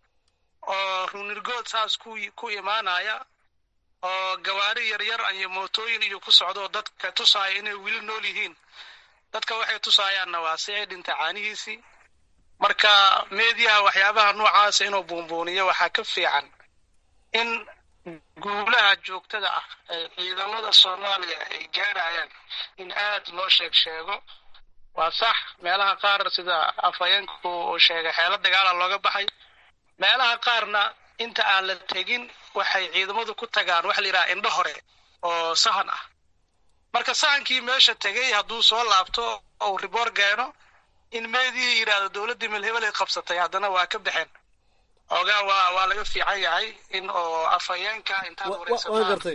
oo runirgood saas ku imaanaya oo gawaari yaryar iyo mootooyin iyo ku socdo dadka tusaaya inay weli nool yihiin dadka waxay tusaayaanna waa si ay dhinta caanihiisii marka meediyaha waxyaabaha noocaasa inuu buunbuuniyo waxaa ka fiican in guulaha joogtada ah ee ciidamada soomaaliya ay gaarayaan in aad loo sheeg sheego waa sax meelaha qaar sida afhayeenku uu sheegay xeelo dagaala looga baxay meelaha qaarna inta aan la tegin waxay ciidamadu ku tagaan waxa la yidhaha indho hore oo sahan ah marka sahankii meesha tegey hadduu soo laabto ou riboor geeno in meedii yidhaahdo dowladdii melhebel ay qabsatay haddana waa ka baxeen ogaa waa waa laga fiican yahay in oo afhayeenka intaad waa gartay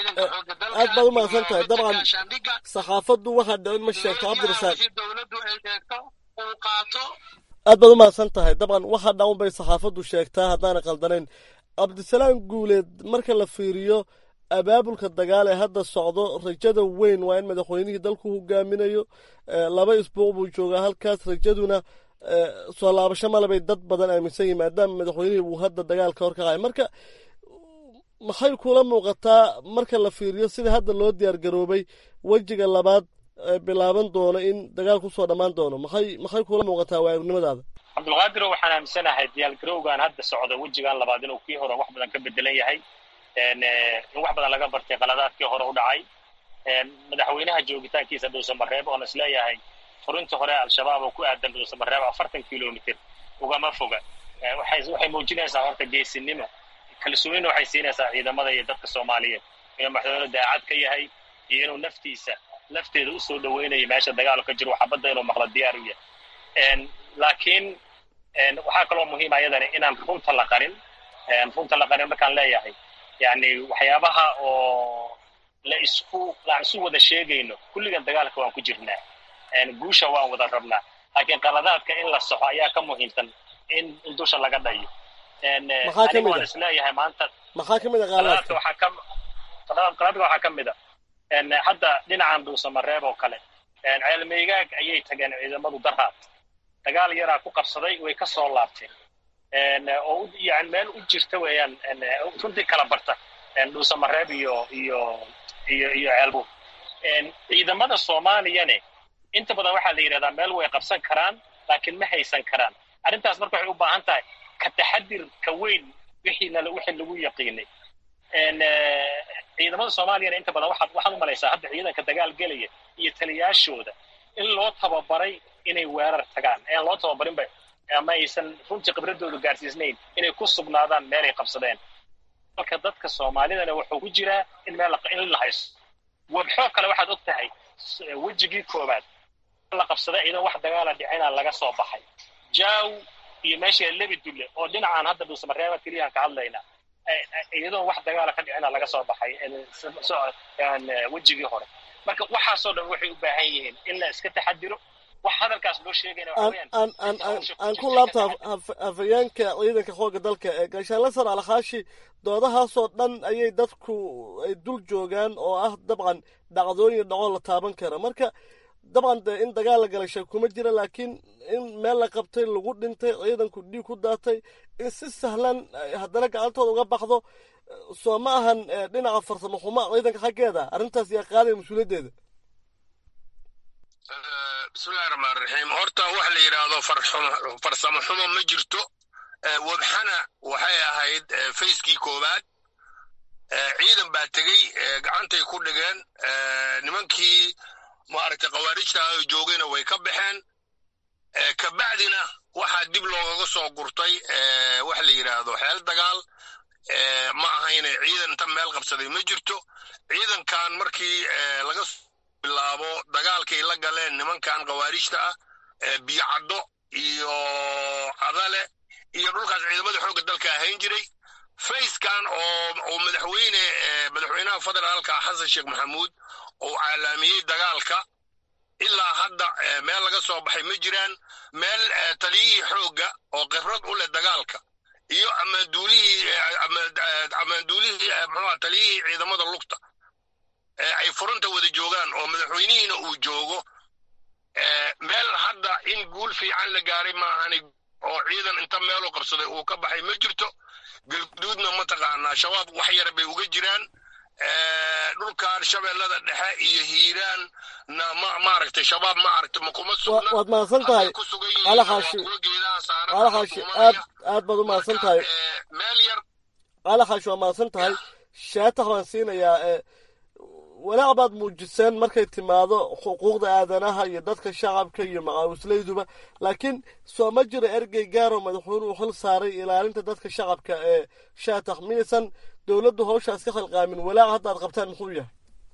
aad baad u mahadsan tahay dabcan saxaafaddu waxaa dhicin ma sheegto cabdirasaaq dowladdu ay sheegto uu qaato aad baad u mahadsan tahay dabcan waxa dhawn bay saxaafaddu sheegtaa haddaana qaldanayn cabdisalaam guuleed marka la fiiriyo abaabulka dagaal ee hadda socdo rajada weyn waa in madaxweynihii dalku hogaaminayo laba isbuuc buu joogaa halkaas rajaduna soo laabasho malebay dad badan aaminsan yihin maadaama madaxweynihii uu hadda dagaalka hor kacay marka maxay kula muuqataa marka la fiiriyo sida hadda loo diyaar garoobay wejiga labaad bilaaban doono in dagaal kusoo dhammaan doono maxay maxay kula muuqataa waayagnimadaada cabdulqaadiro waxaan aaminsanahay diyaargarowgan hadda socda wejigan labaad inuu kii hore wax badan ka bedelan yahay in wax badan laga bartay qaladaadkii hore u dhacay madaxweynaha joogitaankiisa dhuusamareeb oon isleeyahay furinta hore al-shabaab oo ku aadan dhuusamareeb afartan kilomitr ugama foga waxay muujinaysaa horta geesinimo kalsoonina waxay siinaysaa ciidamada iyo dadka soomaaliyeed inuu madaxweyne daacad ka yahay iyo inuu naftiisa lafteeda usoo dhaweynayo meesha dagaal ka jiro xabadda inuu maqlo diyaar u yahay laakiin waxaa kaloo muhiima ayadani inaan runta la qarin runta la qarin markaan leeyahay yani waxyaabaha oo la isku laan isu wada sheegayno kulligan dagaalka waan ku jirnaa guusha waan wada rabnaa laakiin qaladaadka in la soxo ayaa ka muhiimsan in in dusha laga dhayo aniga waan isleeyahay maanta maxaa ka mid a qaladaadka waxaa ka qaladaadka waxaa ka mid a hadda dhinacan dhuusamareeb oo kale ceelmeygaag ayay tageen ciidamadu daraad dagaal yaraa ku qabsaday way ka soo laabteen oo yani meel u jirta weeyaan runtii kala barta dhuusamareeb iyo iyo iyo iyo ceelbuur ciidamada soomaaliyane inta badan waxaa la yidhahdaa meel way qabsan karaan laakiin ma haysan karaan arrintaas marka waxay u baahan tahay ka taxadir ka weyn wixii nala wixii lagu yaqiinay ciidamada soomaaliyana inta badan waxaad waxaad u malaysaa hadda ciidanka dagaal gelaya iyo taliyaashooda in loo tababaray inay weerar tagaan aan loo tababarinba ama aysan runtii khibradoodu gaarsiisnayn inay ku sugnaadaan meelay qabsadeen marka dadka soomaalidana wuxuu ku jiraa in meel in la haysto wabxoo kale waxaad og tahay wejigii koowaad la qabsaday ciidan wax dagaala dhicina laga soo baxay jaw iyo meesha lebi dulle oo dhinacaan hadda dhuusamareeba keliyaan ka hadlayna iyadoon wax dagaala ka dhicina laga soo baxay wejigii hore marka waxaasoo dhan waxay u baahan yihiin in la iska taxadiro wax hadalkaas loo sheegayna aan ku laabta hafayeenka ciidanka xoogga dalka ee gaashaanle sar alkhaashi doodahaasoo dhan ayay dadku ay dul joogaan oo ah dabcan dhacdooyin dhacoo la taaban kara marka dabcan de in dagaal la galay sheeg kuma jira laakiin in meel la qabtay lagu dhintay ciidanku dhiig ku daatay in si sahlan haddana gacantooda uga baxdo soo ma ahan dhinaca farsamo xumo ciidanka xaggeeda arrintaas yaa qaadaya mas-uuliyaddeeda bismillahi raxmaan raxiim horta waxa la yidhaahdo farsamo xumo ma jirto wabxana waxay ahayd fayskii koowaad ciidan baa tegey gacantay ku dhigeen nimankii maaragtay khawaarijta oo joogayna way ka baxeen kabacdina waxaa dib loogaga soo gurtay waxa la yidhaahdo xeel dagaal ma ahayne ciidan inta meel qabsaday ma jirto ciidankan markii laga bilaabo dagaalkay la galeen nimankan khawaarijta ah biyocaddo iyo cadale iyo dhulkaas ciidamada xoogga dalka ahayn jiray fayskan oo madaxweyne madaxweynaha federaalka xasan sheekh maxamuud oo calaamiyey dagaalka ilaa hadda meel laga soo baxay ma jiraan meel taliyihii xoogga oo khibrad u leh dagaalka iyo amaanduulihii amaanduulihii muxuuha taliyihii ciidamada lugta ay furanta wada joogaan oo madaxweynihiina uu joogo meel hadda in guul fiican la gaaray maahani oo ciidan inta meelu qabsaday uu ka baxay ma jirto galguduudna mataqaanaa shabaab wax yara bay uga jiraan dhulkan shabeellada dhexe iyo hiiraan na ma maaragtay shabaab maaragtay ma kuma sugna waad mahadsan tahay alaxaashi alaxaashi aad aad baad u mahadsan tahay meel yar alaxaashi waa mahadsan tahay shaatax waan siinayaa walaac baad muujiseen markay timaado xuquuqda aadanaha iyo dadka shacabka iyo macaawislayduba laakiin soo ma jiro ergey gaaroo madaxweynuhu xil saaray ilaalinta dadka shacabka ee shaatax miyaysan dowladdu hawshaas ka khalqaamin walaac hadda ad qabtaan muxuu yahay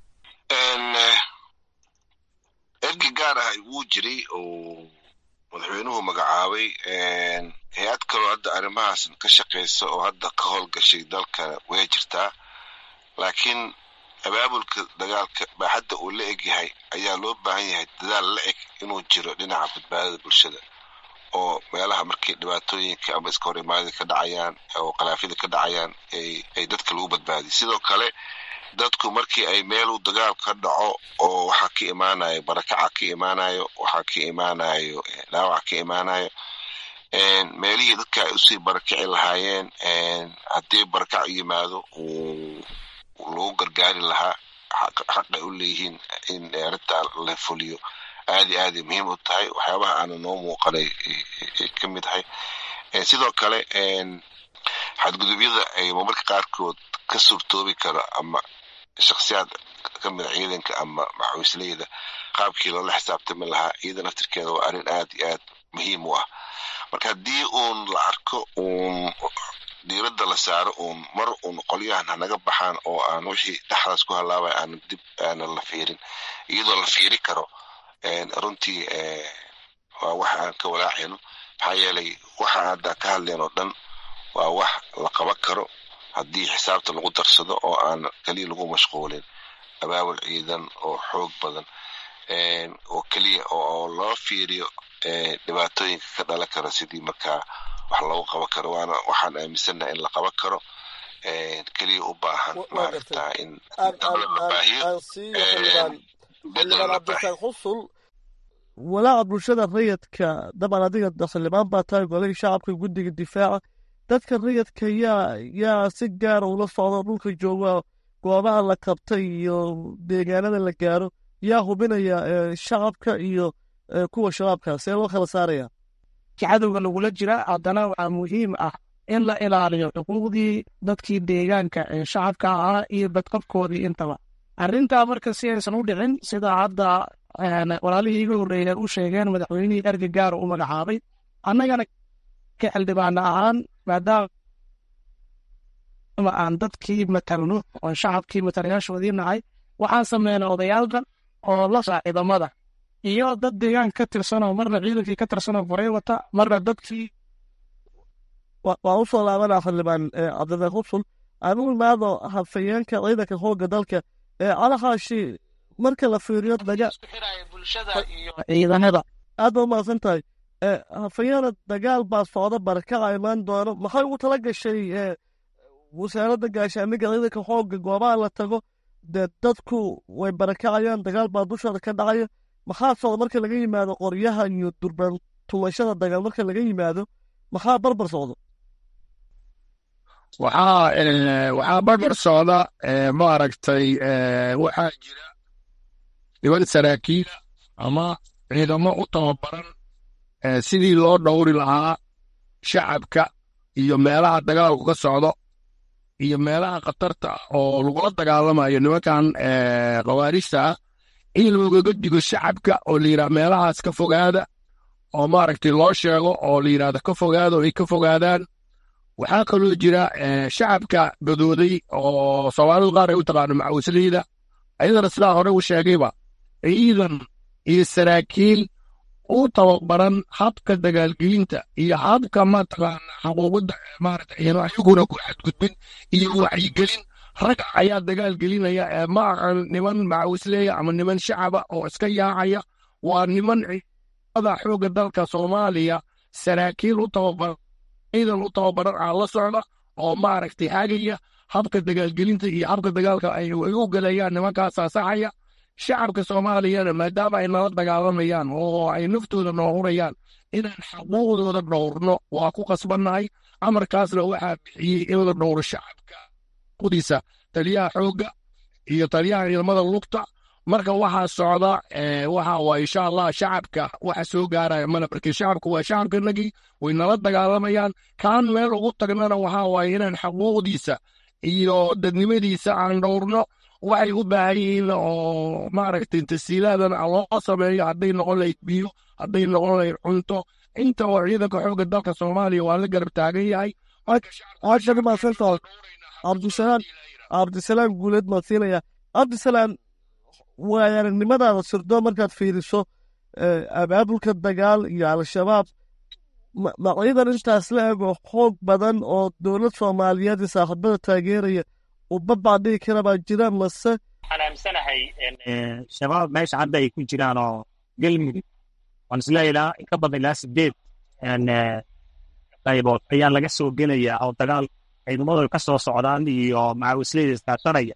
ergey gaar ah wuu jiray oo madaxweynuhu magacaabay hay-ad kaloo hadda arrimahaas ka shaqaysa oo hadda ka howlgashay dalka way jirtaa laakiin abaabulka dagaalka baaxadda uu la eg yahay ayaa loo baahan yahay dadaal la eg inuu jiro dhinaca badbaadada bulshada oo meelaha markii dhibaatooyinka ama iska hor imaadida ka dhacayaan oo khalaafyada ka dhacayaan ay dadka lagu badbaadiy sidoo kale dadku markii ay meelu dagaal ka dhaco oo waxaa ka imaanayo barakaca ka imaanayo waxaa ka imaanayo dhaawac ka imaanayo meelihii dadka ay usii barakaci lahaayeen haddii barakac yimaado lagu gargaari lahaa xaqay u leeyihiin in arrintaa la fuliyo aadi aaday muhiim u tahay waxyaabaha aana noo muuqanay ka mid ahay sidoo kale xadgudubyada ay marmarka qaarkood ka suurtoobi karo ama shaksiyaad ka mida ciidanka ama maxawisleyda qaabkii loola xisaabtami lahaa iyada naftirkeeda waa arrin aad iyo aad muhiim u ah marka haddii uun la arko uun diiradda la saaro uun mar uun qolyahan hanaga baxaan oo aan wixii dhexdaas ku halaabay aan dib aanan la fiirin iyadoo la fiiri karo runtii waa wax aan ka walaacayno maxaa yeelay waxa hadda ka hadleen oo dhan waa wax la qaban karo haddii xisaabta lagu darsado oo aan keliya lagu mashquulin abaabul ciidan oo xoog badan oo keliya oo loo fiiriyo dhibaatooyinka ka dhalan kara sidii markaa wax loogu qaban karo waana waxaan aaminsannaha in la qaban karo keliya u baahan maaragta in xildhibaan cabdirasaaq xusul walaaca bulshada rayidka daban adiga xildhibaan baa tahay golihii shacabka guddiga difaaca dadka rayidka yaa yaa si gaara ula socdo dhulka jooga goobaha la qabtay iyo deegaanada la gaaro yaa hubinaya shacabka iyo kuwa shabaabka see loo kala saaraya cadowga lagula jira haddana waxaa muhiim ah in la ilaaliyo xuquuqdii dadkii deegaanka ee shacabka ahaa iyo badqabkoodii intaba arrintaa marka si aysan u dhicin sida hadda walaalihii iga horreeya u sheegeen madaxweynihii erga gaara u magacaabay annagana ka xildhibaana ahaan maadaama aan dadkii matalno oon shacabkii matalayaashoodii nahay waxaan sameynay odayaalkan oo la saa ciidamada iyo dad deegaanka ka tirsanoo marna ciidankii ka tirsanoo qoray wata marna dadkii waa u soo laabanaa xildhibaan cabdiraaq usul aanu imaado hafayeenka ciidanka xoogga dalka calahaashi marka la fiiriyo ciidanada aad ba umahadsan tahay hafayeena dagaal baa socda barakaca imaan doono maxay ugu tala gashay wasaaradda gaashaamiga ciidanka xoogga goobaha la tago dee dadku way barakacayaan dagaal baa dushooda ka dhacaya maxaa socda marka laga yimaado qoryaha iyo durbaan tumashada dagaal marka laga yimaado maxaa barbar socda waxaa waxaa barbar socda maaragtay waxaa jira niman saraakiila ama ciidamo u tababaran sidii loo dhowri lahaa shacabka iyo meelaha dagaalku ka socdo iyo meelaha khatarta oo lagula dagaalamayo nimankan khawaarijta ah in loogaga digo shacabka oo la yidhaha meelahaas ka fogaada oo maaragtay loo sheego oo la yidhahda ka fogaada oo ay ka fogaadaan waxaa kaloo jira shacabka gadooday oo soomaalidu qaar ay u taqaano macawisleyda ayadana sidaa hore u sheegayba ciidan iyo saraakiil u tababaran habka dagaalgelinta iyo habka mataqaana xuquuqda maarata ayaguna ku xadgudbin iyo wacyigelin rag ayaa dagaal gelinaya ma aqan niman macawisleeya ama niman shacaba oo iska yaacaya waa niman ciidamada xoogga dalka soomaaliya saraakiil u tababaran ciidan u tababaran aa la socda oo maaragtay hagaya habka dagaalgelinta iyo habka dagaalka ay u galayaan nimankaasaa saxaya shacabka soomaaliyana maadaama ay nala dagaalamayaan oo ay naftooda noo hurayaan inaan xaquuqdooda dhowrno waa ku qasbannahay amarkaasna waxaa bixiyey in la dhowro shacabka qudiisa taliyaha xoogga iyo taliyaha ciidamada lugta marka waxaa socda waxa waa insha allah shacabka waxa soo gaaraya mana markii shacabku waa shacabkanagii way nala dagaalamayaan kaan meel ugu tagnana waxaa waaye inaan xaquuqdiisa iyo dadnimadiisa aan dhowrno waxay u baahan yihiin oo maaragtay tasiilaadan loo sameeyo hadday noqon lahayd biyo hadday noqon lahayd cunto inta oo ciidanka xoogga dalka soomaaliya waa la garab taagan yahay cabdisalaam cabdisalaam guuleed maan siinaya cabdisalaam waay aragnimadaada sirdo markaad fiiriso abaabulka dagaal iyo al-shabaab ma ciidan intaas la ego xoog badan oo dowlad soomaaliyeed iyo saaxiibada taageeraya ubabaa dhigi kara baa jira mase waxaan aamsanahay shabaab meesha hadda ay ku jiraan oo galmudug waan isleeyahay ilaa in ka badan ilaa sideed qaybood ayaa laga soo gelaya oo dagaal ciidamadu ka soo socdaan iyo macawisleyda iskaashanaya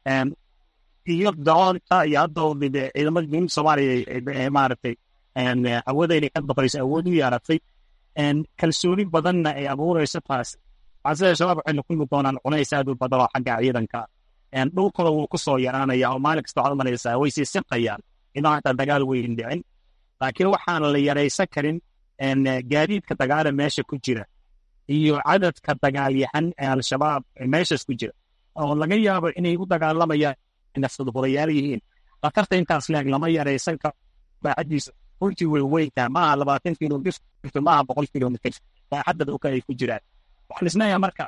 iyo doonta iyo hadda ciidamada dowladda soomaaliya maaragtay awooda inay ka baqayso awood u yeeratay kalsooni badanna ay abuurayso taas waxaan sida shabaab waxay kulmi doonaan culays aad u badan oo xagga ciidanka dhulkooda wuu ku soo yaraanaya oo maalin kasta waxaad umalaysaa way sii siqayaan inuu hataa dagaal weyn dhicin laakiin waxaan la yaraysan karin gaadiidka dagaala meesha ku jira iyo cadadka dagaalyahan ee al-shabaab meeshaas ku jira oo laga yaabo inay u dagaalamayaan nafsadhurayaal yihiin khatarta intaas leeg lama yaraysan karo baaxadiisa runtii way weyntaa maaha labaatan kilomitr maaha boqol kilomitr baaxadda dhulka ay ku jiraan waxaan isleeyahay marka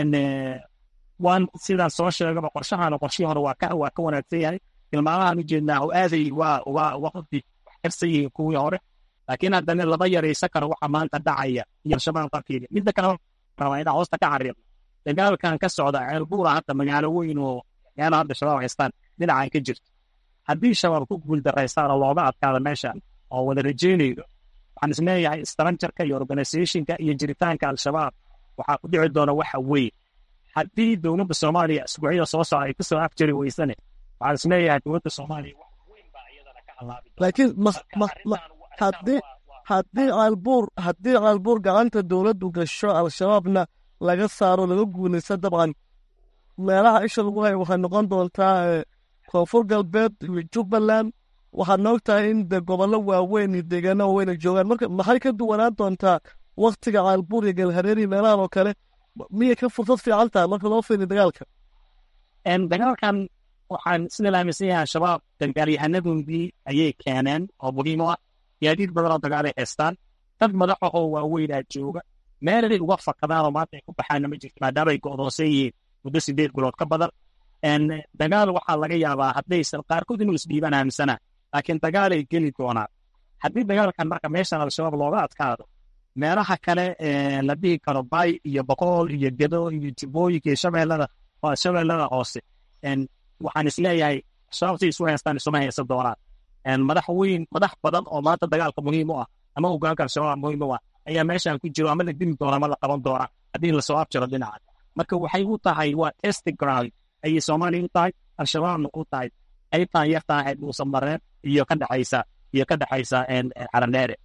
waan sidaan soo sheegaba qorshahan qorshihii hore waa ka waa ka wanaagsan yahay tilmaamahan ujeednaa oo aaday waa waa waqti wax karsan yihiin kuwii hore laakiin haddana lama yaraysan karo waxa maanta dhacaya iyo al-shabaab qarkeeda midda kale rabaa inaan hoosta ka xariiqno dagaalkan ka socda ceelbuura hadda magaalo weyn oo meelo hadda shabaab haystaan dhinacan ka jirto haddii shabaab ku guuldarraystaan oo looga adkaado meeshan oo wada rajeynaydo waxaan isleeyahay structureka iyo organizationka iyo jiritaanka al-shabaab waxaa ku dhici doona waxa weyn haddii dowladda soomaaliya isbuucyada soo socda ay kusoo afjari weysane waxaan isleeyahay dowladda soomaaliya wax weyn baa iyadana ka halaabi laakiin haddii haddii caalbuur haddii caalbuur gacanta dowladdu gasho al-shabaabna laga saaro laga guulaysa dabcan meelaha isha lagu hayo waxay noqon doontaa koonfur galbeed iyo jubbaland waxaad noog tahay in de gobollo waaweyn iyo deegaano waaweyn ay joogaan marka maxay ka duwanaan doontaa waktiga caalbuur iyo galhareeri meelahan oo kale miyay ka fursad fiican tahay marka loo fiiriyo dagaalka dagaalkan waxaan sida la aaminsan yahay al-shabaab dagaalyahanadoodii ayay keeneen oo muhiim u ah gaadiid badan oo dagaal ay haystaan dad madaxa oo waaweynaa jooga meelay uga fakadaan oo maanta ay ku baxaanna ma jirto maadaama ay go'doonsan yihiin muddo sideed bilood ka badan dagaal waxaa laga yaabaa haddaysan qaarkood inuu isdhiibaan aaminsana laakiin dagaalay geli doonaan haddii dagaalkan marka meeshan al-shabaab looga adkaado meelaha kale la dhihi karo bay iyo boqol iyo gedo iyo jibooyinka iyo shabeellada shabeellada hoose waxaan isleeyahay shabaabtay isu haystaan isuma haysan doonaan madax weyn madax badan oo maanta dagaalka muhiim u ah ama hogaanka al-shabaab muhiim u ah ayaa meeshan ku jiro ama la dili doona ama la qaban doona haddii lasoo abjiro dhinaca marka waxay u tahay waa testing ground ayay soomaaliya u tahay al-shabaabna u tahay qaybtan yartaa ahayd muusan mareen iyo ka dhexaysa iyo ka dhexaysa xaradheere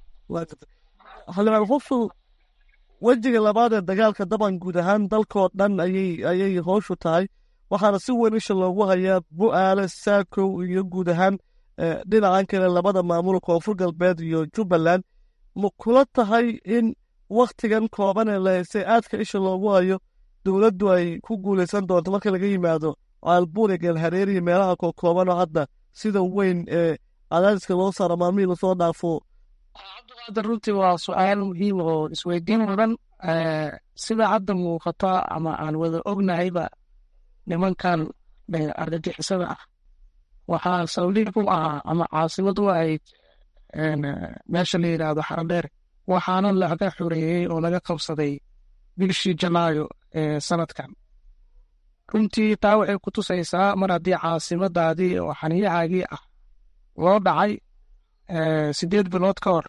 xildhibaan hufsu wejiga labaad ee dagaalka daban guud ahaan dalkoo dhan ayay ayay hooshu tahay waxaana si weyn isha loogu hayaa bu-aale saakow iyo guud ahaan dhinacan kale labada maamul koonfur galbeed iyo jubbaland ma kula tahay in wakhtigan kooban ee la haystay aadka isha loogu hayo dowladdu ay ku guulaysan doonto marka laga yimaado caalbuur iyo galhareer iyo meelaha kookoobanoo hadda sida weyn ee cadaadiska loo saaro maalmihii lasoo dhaafo cabdiqaadir runtii waa su-aal muhiim oo isweydiin mudan sida hadda muuqata ama aan wada ognahayba nimankan argagixisada ah waxaa sawliib u ahaa ama caasimad u ahayd meesha la yidhaahdo xaradheer waxaana laga xoreeyey oo laga qabsaday bishii janaayo ee sanadkan runtii taa waxay ku tusaysaa mar haddii caasimadaadii oo xaniyahaagii ah loo dhacay sideed bilood ka hor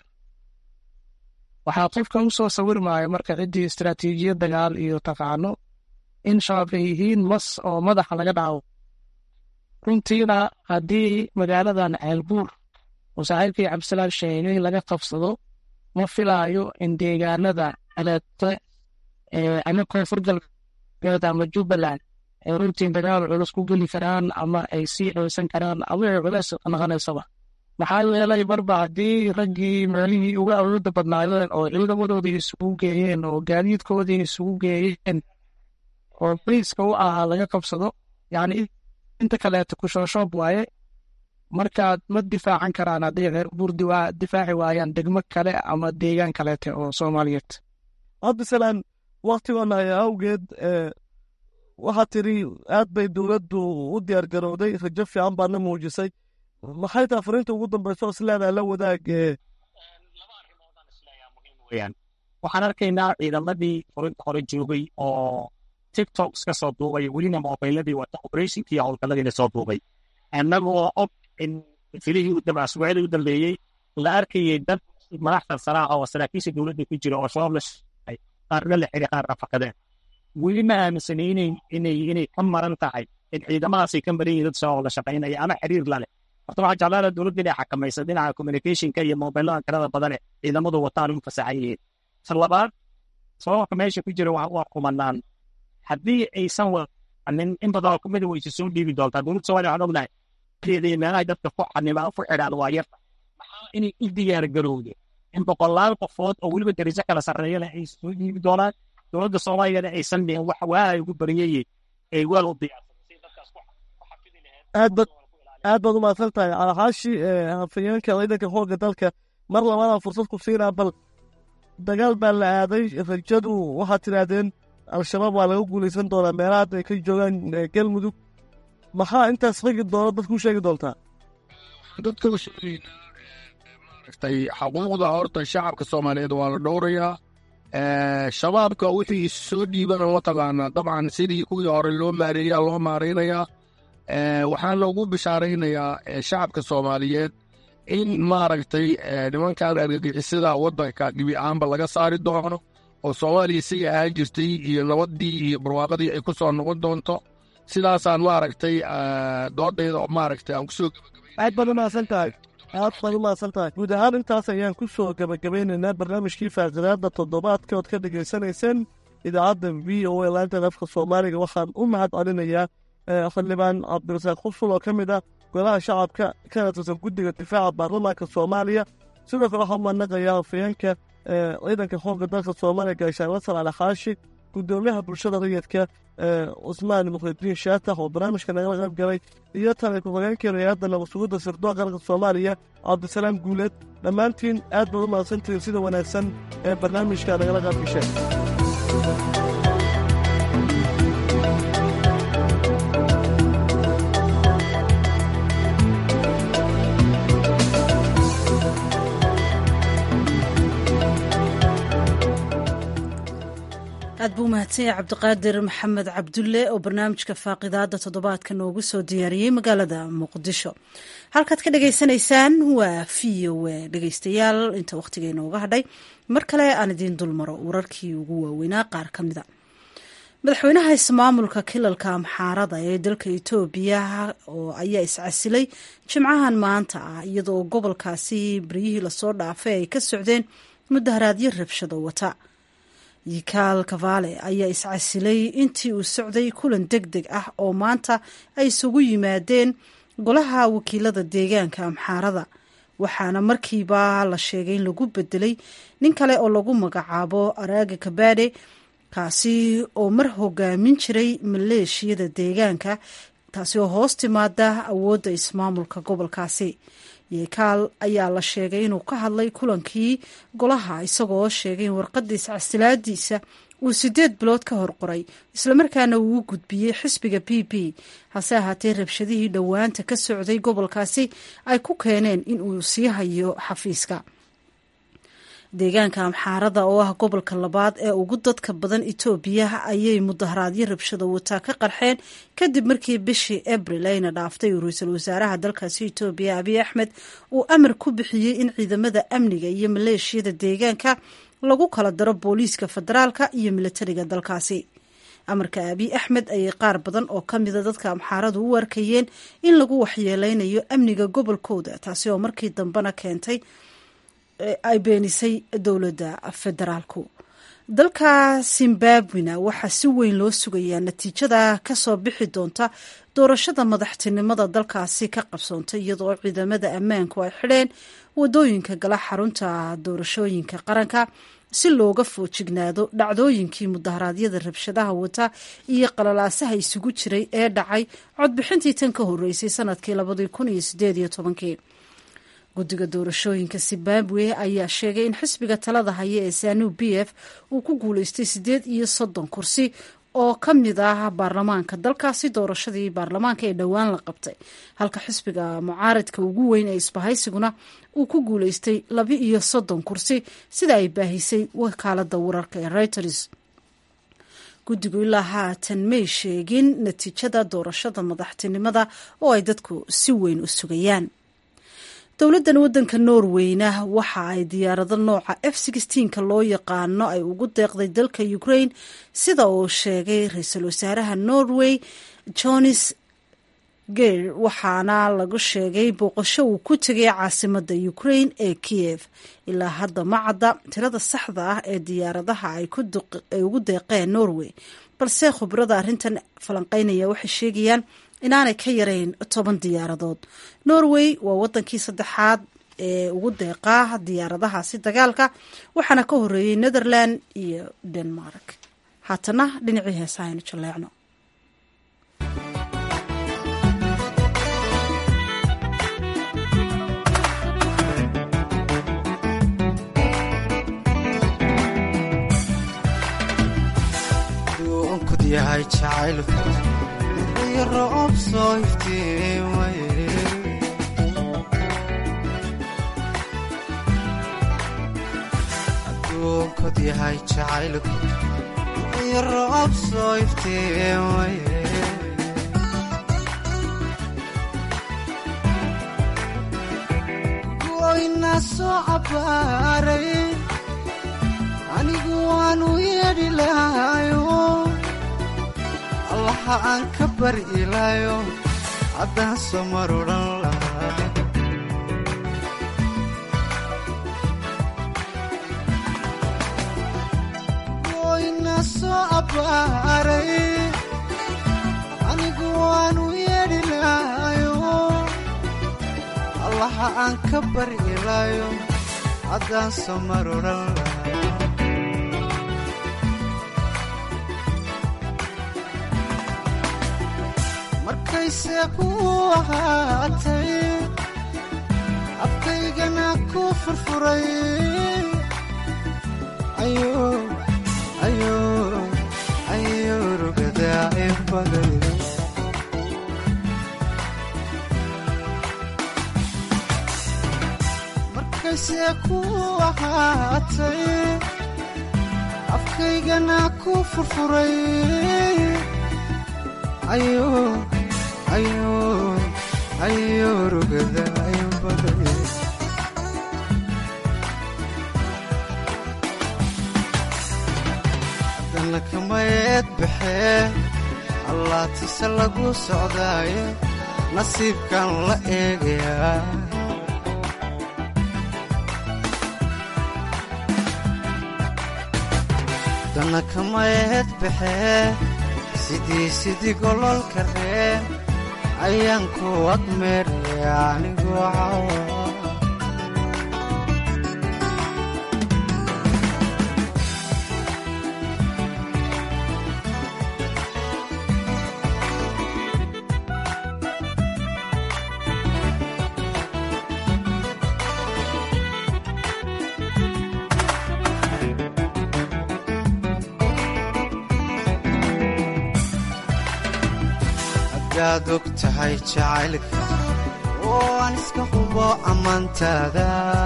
waxaa qofka u soo sawirmaya marka ciddii istaraatiijiyad dagaal iyo taqaano in shabaab ay yihiin mas oo madaxa laga dhaco runtiina haddii magaaladan ceelbuur oo saaxiibkii cabdisalaan sheegay laga qabsado ma filaayo in deegaanada aleete ama koonfur galbeed ama jubbaland ay runtii dagaal culus ku geli karaan ama ay sii ceysan karaan ama ay culeys noqonaysaba maxaa yeelay marba haddii raggii meelihii uga awooda badnaayeen oo ciidamadoodii isugu geeyeen oo gaadiidkoodii isugu geeyeen oo briiska u ahaa laga qabsado yacni inta kaleeto kushooshoob waaye markaad ma difaacan karaan haddii reer burdi waa difaaci waayaan degmo kale ama deegaan kaleete oo soomaaliyeed cabdisalaan waktigoona ayaa awgeed waxaad tiri aad bay dowladdu u diyaar garowday rajo fiican baadna muujisay maxay taa fariinta ugu dambaysa oo isleedaha la wadaag waxaan arkaynaa ciidamadii furinta hore joogay oo tiktok iska soo duubay welina mobiladii wata operationkii howlgalladiina soo duubay annagoo og in filihii asbuucyadii u dambeeyey la arkayay dad madaxda saraa oo saraakiisha dowladda ku jira oo shabaab la shaqay qaarna la xiri qaarna fakadeen weli ma aaminsanay inay inay ka maran tahay in ciidamadaasay ka maran yihiin dad shabaab la shaqaynaya ama xiriir la leh horta waxaa jeclaana dowladda inay xakamaysa dhinaca communicationka iyo mobilada tirada badane ciidamadu wataan u fasaxan yihiin ta labaad sababka meesha ku jira waa kumanaan haddii aysan wanin in badan oo kamida wayse soo dhiibi doontaa dowladda somalia waxaan ognahay iyo meelahay dadka ku xanima ku xidhaan waa yarta maxaa inay u diyaar garowde in boqolaal qofood oo weliba darajo kala sarreeya leh ay soo dhiibi doonaan dowladda soomaaliyana aysan dhihin wax waa ay ugu baryayeen ay weel u aad bad aad baad u mahadsan tahay alxaashi hafayeenka ciidanka xoogga dalka mar labaadaan fursad ku siinaa bal dagaal baa la aaday rajadu waxaad tidhaahdeen al-shabaab waa laga guulaysan doonaa meelaha hadda ay ka joogaan galmudug maxaa intaas ragi doona dadku u sheegi doontaa dadka u sheegaynaa maaragtay xuquuqda horta shacabka soomaaliyeed waa la dhowrayaa shabaabka wixii soo dhiibana mataqaanaa dabcan sidii kuwii hore loo maareeyaa loo maaraynayaa waxaa loogu bishaaraynayaa shacabka soomaaliyeed in maaragtay nimankan argagixisada waddanka dhibi ahaanba laga saari doono oo soomaaliya siga ahaan jirtay iyo nabaddii iyo barwaaqadii ay ku soo noqon doonto sidaasaan maaragtay doodhayda maaragtay aan kusoo aad baad u mahadsan tahay aad baad u mahadsan tahay guud ahaan intaas ayaan ku soo gebagabeynaynaa barnaamijkii faaqadaada toddobaadka ood ka dhegaysanayseen idaacadda v o a laantan afka soomaaliga waxaan u mahad celinayaa xildhibaan cabdirasaaq khufsul oo ka mid ah golaha shacabka kana tirsan guddiga difaaca baarlamaanka soomaaliya sidoo kale waxaa umanaqayaa hafayeenka ciidanka xoogga dalka soomaaliya gaashaanla salaale xaashi guddoomiyaha bulshada rayidka cusmaan mukhridiin shaatax oo barnaamijka nagala qayb galay iyo tale ku-xigeenkii hay-adda nabadsugidda sirdoon qaranka soomaaliya cabdisalaam guuleed dhammaantiin aad baad u mahadsantihiin sida wanaagsan ee barnaamijka nagala qayb gasheen aad buu mahadsan yahay cabdiqaadir maxamed cabdulle oo barnaamijka faaqidaada toddobaadka noogu soo diyaariyey magaalada muqdisho halkaad ka dhagaysanaysaan waa v o a dhegaystayaal inta wakhtiga inooga hadhay mar kale aan idiin dulmaro wararkii ugu waaweynaa qaar ka mida madaxweynaha ismaamulka kilalka amxaarada ee dalka etoobiya oo ayaa iscasilay jimcahan maanta ah iyadoo gobolkaasi baryihii lasoo dhaafay ay ka socdeen mudaharaadyo rabshado wata yikaal kavaale ayaa iscasilay intii uu socday kulan deg deg ah oo maanta ay isugu yimaadeen golaha wakiilada deegaanka amxaarada waxaana markiiba la sheegay in lagu bedelay nin kale oo lagu magacaabo araaga kabaade kaasi oo mar hogaamin jiray maleeshiyada deegaanka taasi oo hoos timaada awoodda ismaamulka gobolkaasi yekaal ayaa la sheegay inuu ka hadlay kulankii golaha isagoo sheegay in warqadiisa casilaadiisa uu sideed bilood ka hor qoray islamarkaana uu u gudbiyey xisbiga b b hase ahaatee rabshadihii dhowaanta ka socday gobolkaasi ay ku keeneen in uu sii hayo xafiiska deegaanka amxaarada oo ah gobolka labaad ee ugu dadka badan etoobiya ayay mudaharaadyo rabshado wataa ka qarxeen kadib markii bishii abril ayna dhaaftay uu ra-iisul wasaaraha dalkaasi etoobiya abiy axmed uu amar ku bixiyey in ciidamada amniga iyo maleeshiyada deegaanka lagu kala daro booliiska federaalka iyo militariga dalkaasi amarka abiy axmed ayay qaar badan oo ka mida dadka amxaaradu u arkayeen in lagu waxyeeleynayo amniga gobolkooda taasi oo markii dambena keentay ay beenisay dowladda federaalku dalka zimbabwena waxaa si weyn loo sugayaa natiijada kasoo bixi doonta doorashada madaxtinimada dalkaasi ka qabsoontay iyadoo ciidamada ammaanku ay xidheen wadooyinka gala xarunta doorashooyinka qaranka si looga foojignaado dhacdooyinkii mudaharaadyada rabshadaha wata iyo qalalaasaha isugu jiray ee dhacay codbixintii tan ka horeysay sanadkii labadii kun iyo sideed iyo tobankii guddiga doorashooyinka zimbabwe ayaa sheegay in xisbiga talada haya ee sanu b f uu ku guuleystay sideed iyo soddon kursi oo ka mid ah baarlamaanka dalkaasi doorashadii baarlamaanka ee dhowaan la qabtay halka xisbiga mucaaridka ugu weyn ee isbahaysiguna uu ku guuleystay laba iyo soddon kursi sida ay baahisay wakaalada wararka ee reuters guddigu ilaa haatan may sheegin natiijada doorashada madaxtinimada oo ay dadku si weyn u sugayaan dowladdan waddanka norweyna waxa ay diyaarado nooca f ka loo yaqaano ay ugu deeqday dalka ukraine sida uu sheegay ra-iisul wasaaraha norway jones ger waxaana lagu sheegay booqasho uu ku tegay caasimada ukraine ee kiev ilaa hadda ma cadda tirada saxda ah ee diyaaradaha ay ugu deeqeen norway balse khubrada arrintan falanqeynaya waxay sheegayaan inaanay ka yarayn toban diyaaradood norway waa wadankii saddexaad ee ugu deeqaa diyaaradahaasi dagaalka waxaana ka horeeyey netherland iyo denmark haatana dhinacii heesaha aynu jaleecno aduunkod yahay jacaylku iyo roob soo iftiin waye goyna soo cabbaaray anigu waanu yeedhi lahayo allaha aan ka bari ilaayo haddaan soo marudhan lahaa goyna soo abbaaray anigu waanu yeedhi lahayo allaha aan ka bari ilaayo haddaan soo marudhan lahaa markayse ku ahaatay afkaygana ku furfuray ayo rugadaa in baday markayse ku ahaatay afkaygana ku furfuray ayo rugada ayubaday haddana kamayeed baxee allaatise lagu socdaaye nasiibkan la eegayaa haddana kamayeed baxee sidii sidii gololka reen ayaan ku admeeraya anigoo cawa hadaad og tahay jacaylka oo aan iska hubo ammaantaada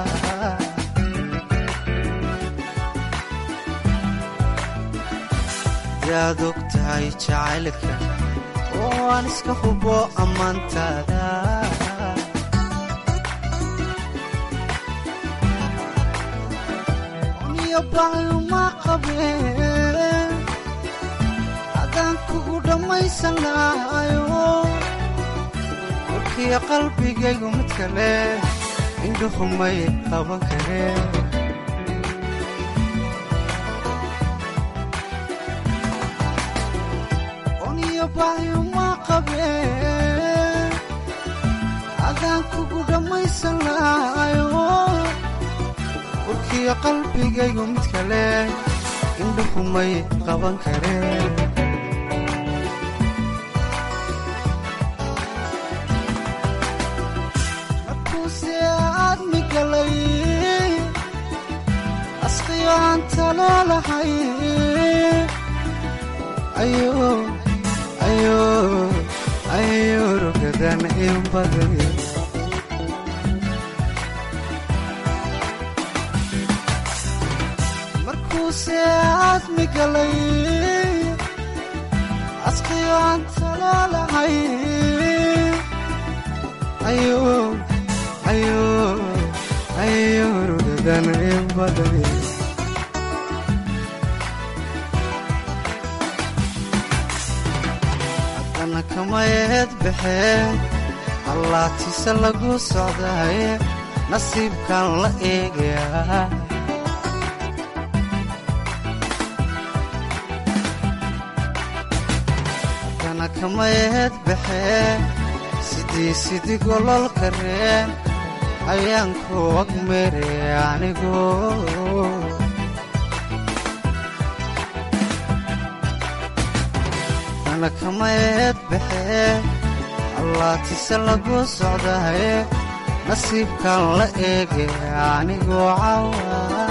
hadaad og tahay jacaylka oo aan iska hubo ammaantaada niyo baayuma qabeen adaan kugu dhammaysan lahayo warkiyo qalbigaygu mid kale indhuhumay qaban kareen oniyo baayuma qabeen adaan kugu dhammaysan lahayo warkiyo qalbigaygu mid kale indhuhumay qaban kareen asqiyoanta leelahay ayo rugadan in baday markuuse aadmi galay asqiyoanta leelahay ayo rugadan in baday haddana kamayeed baxee allaatise lagu socdaaye nasiibkan la eegayaa haddana kamayeed baxee sidii sidii gololka reen ayaan ku agmeeraya anigoo dana kamayeed baxee allaatise lagu socdaaye nasiibkan la eegaya anigoo cawa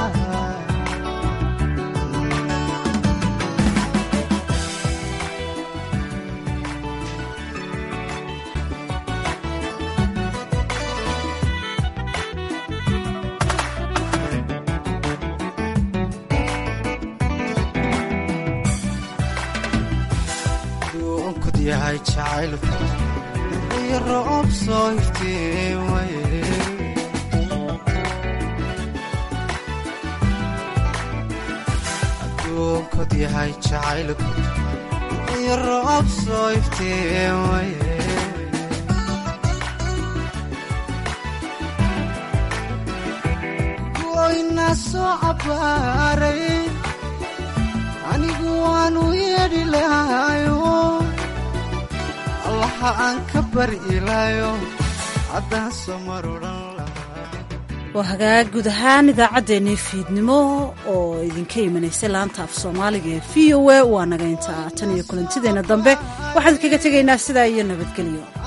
duunkud yahay jacaylku iyo roob soo iftiin waye adduunkod yahay jacaylku iyo roob soo iftiin waye goyna soo cabbaaray anigu waanu yeedhi lahayo allaha aan ka bari ilaayo haddaan soo mar odhan waa hagaag guud ahaan idaacaddeenii fiidnimo oo idinka imanaysay laanta af soomaaliga ee v o a waa naga intaa tan iyo kulantideenna dambe waxaan kaga tegaynaa sidaa iyo nabadgelyo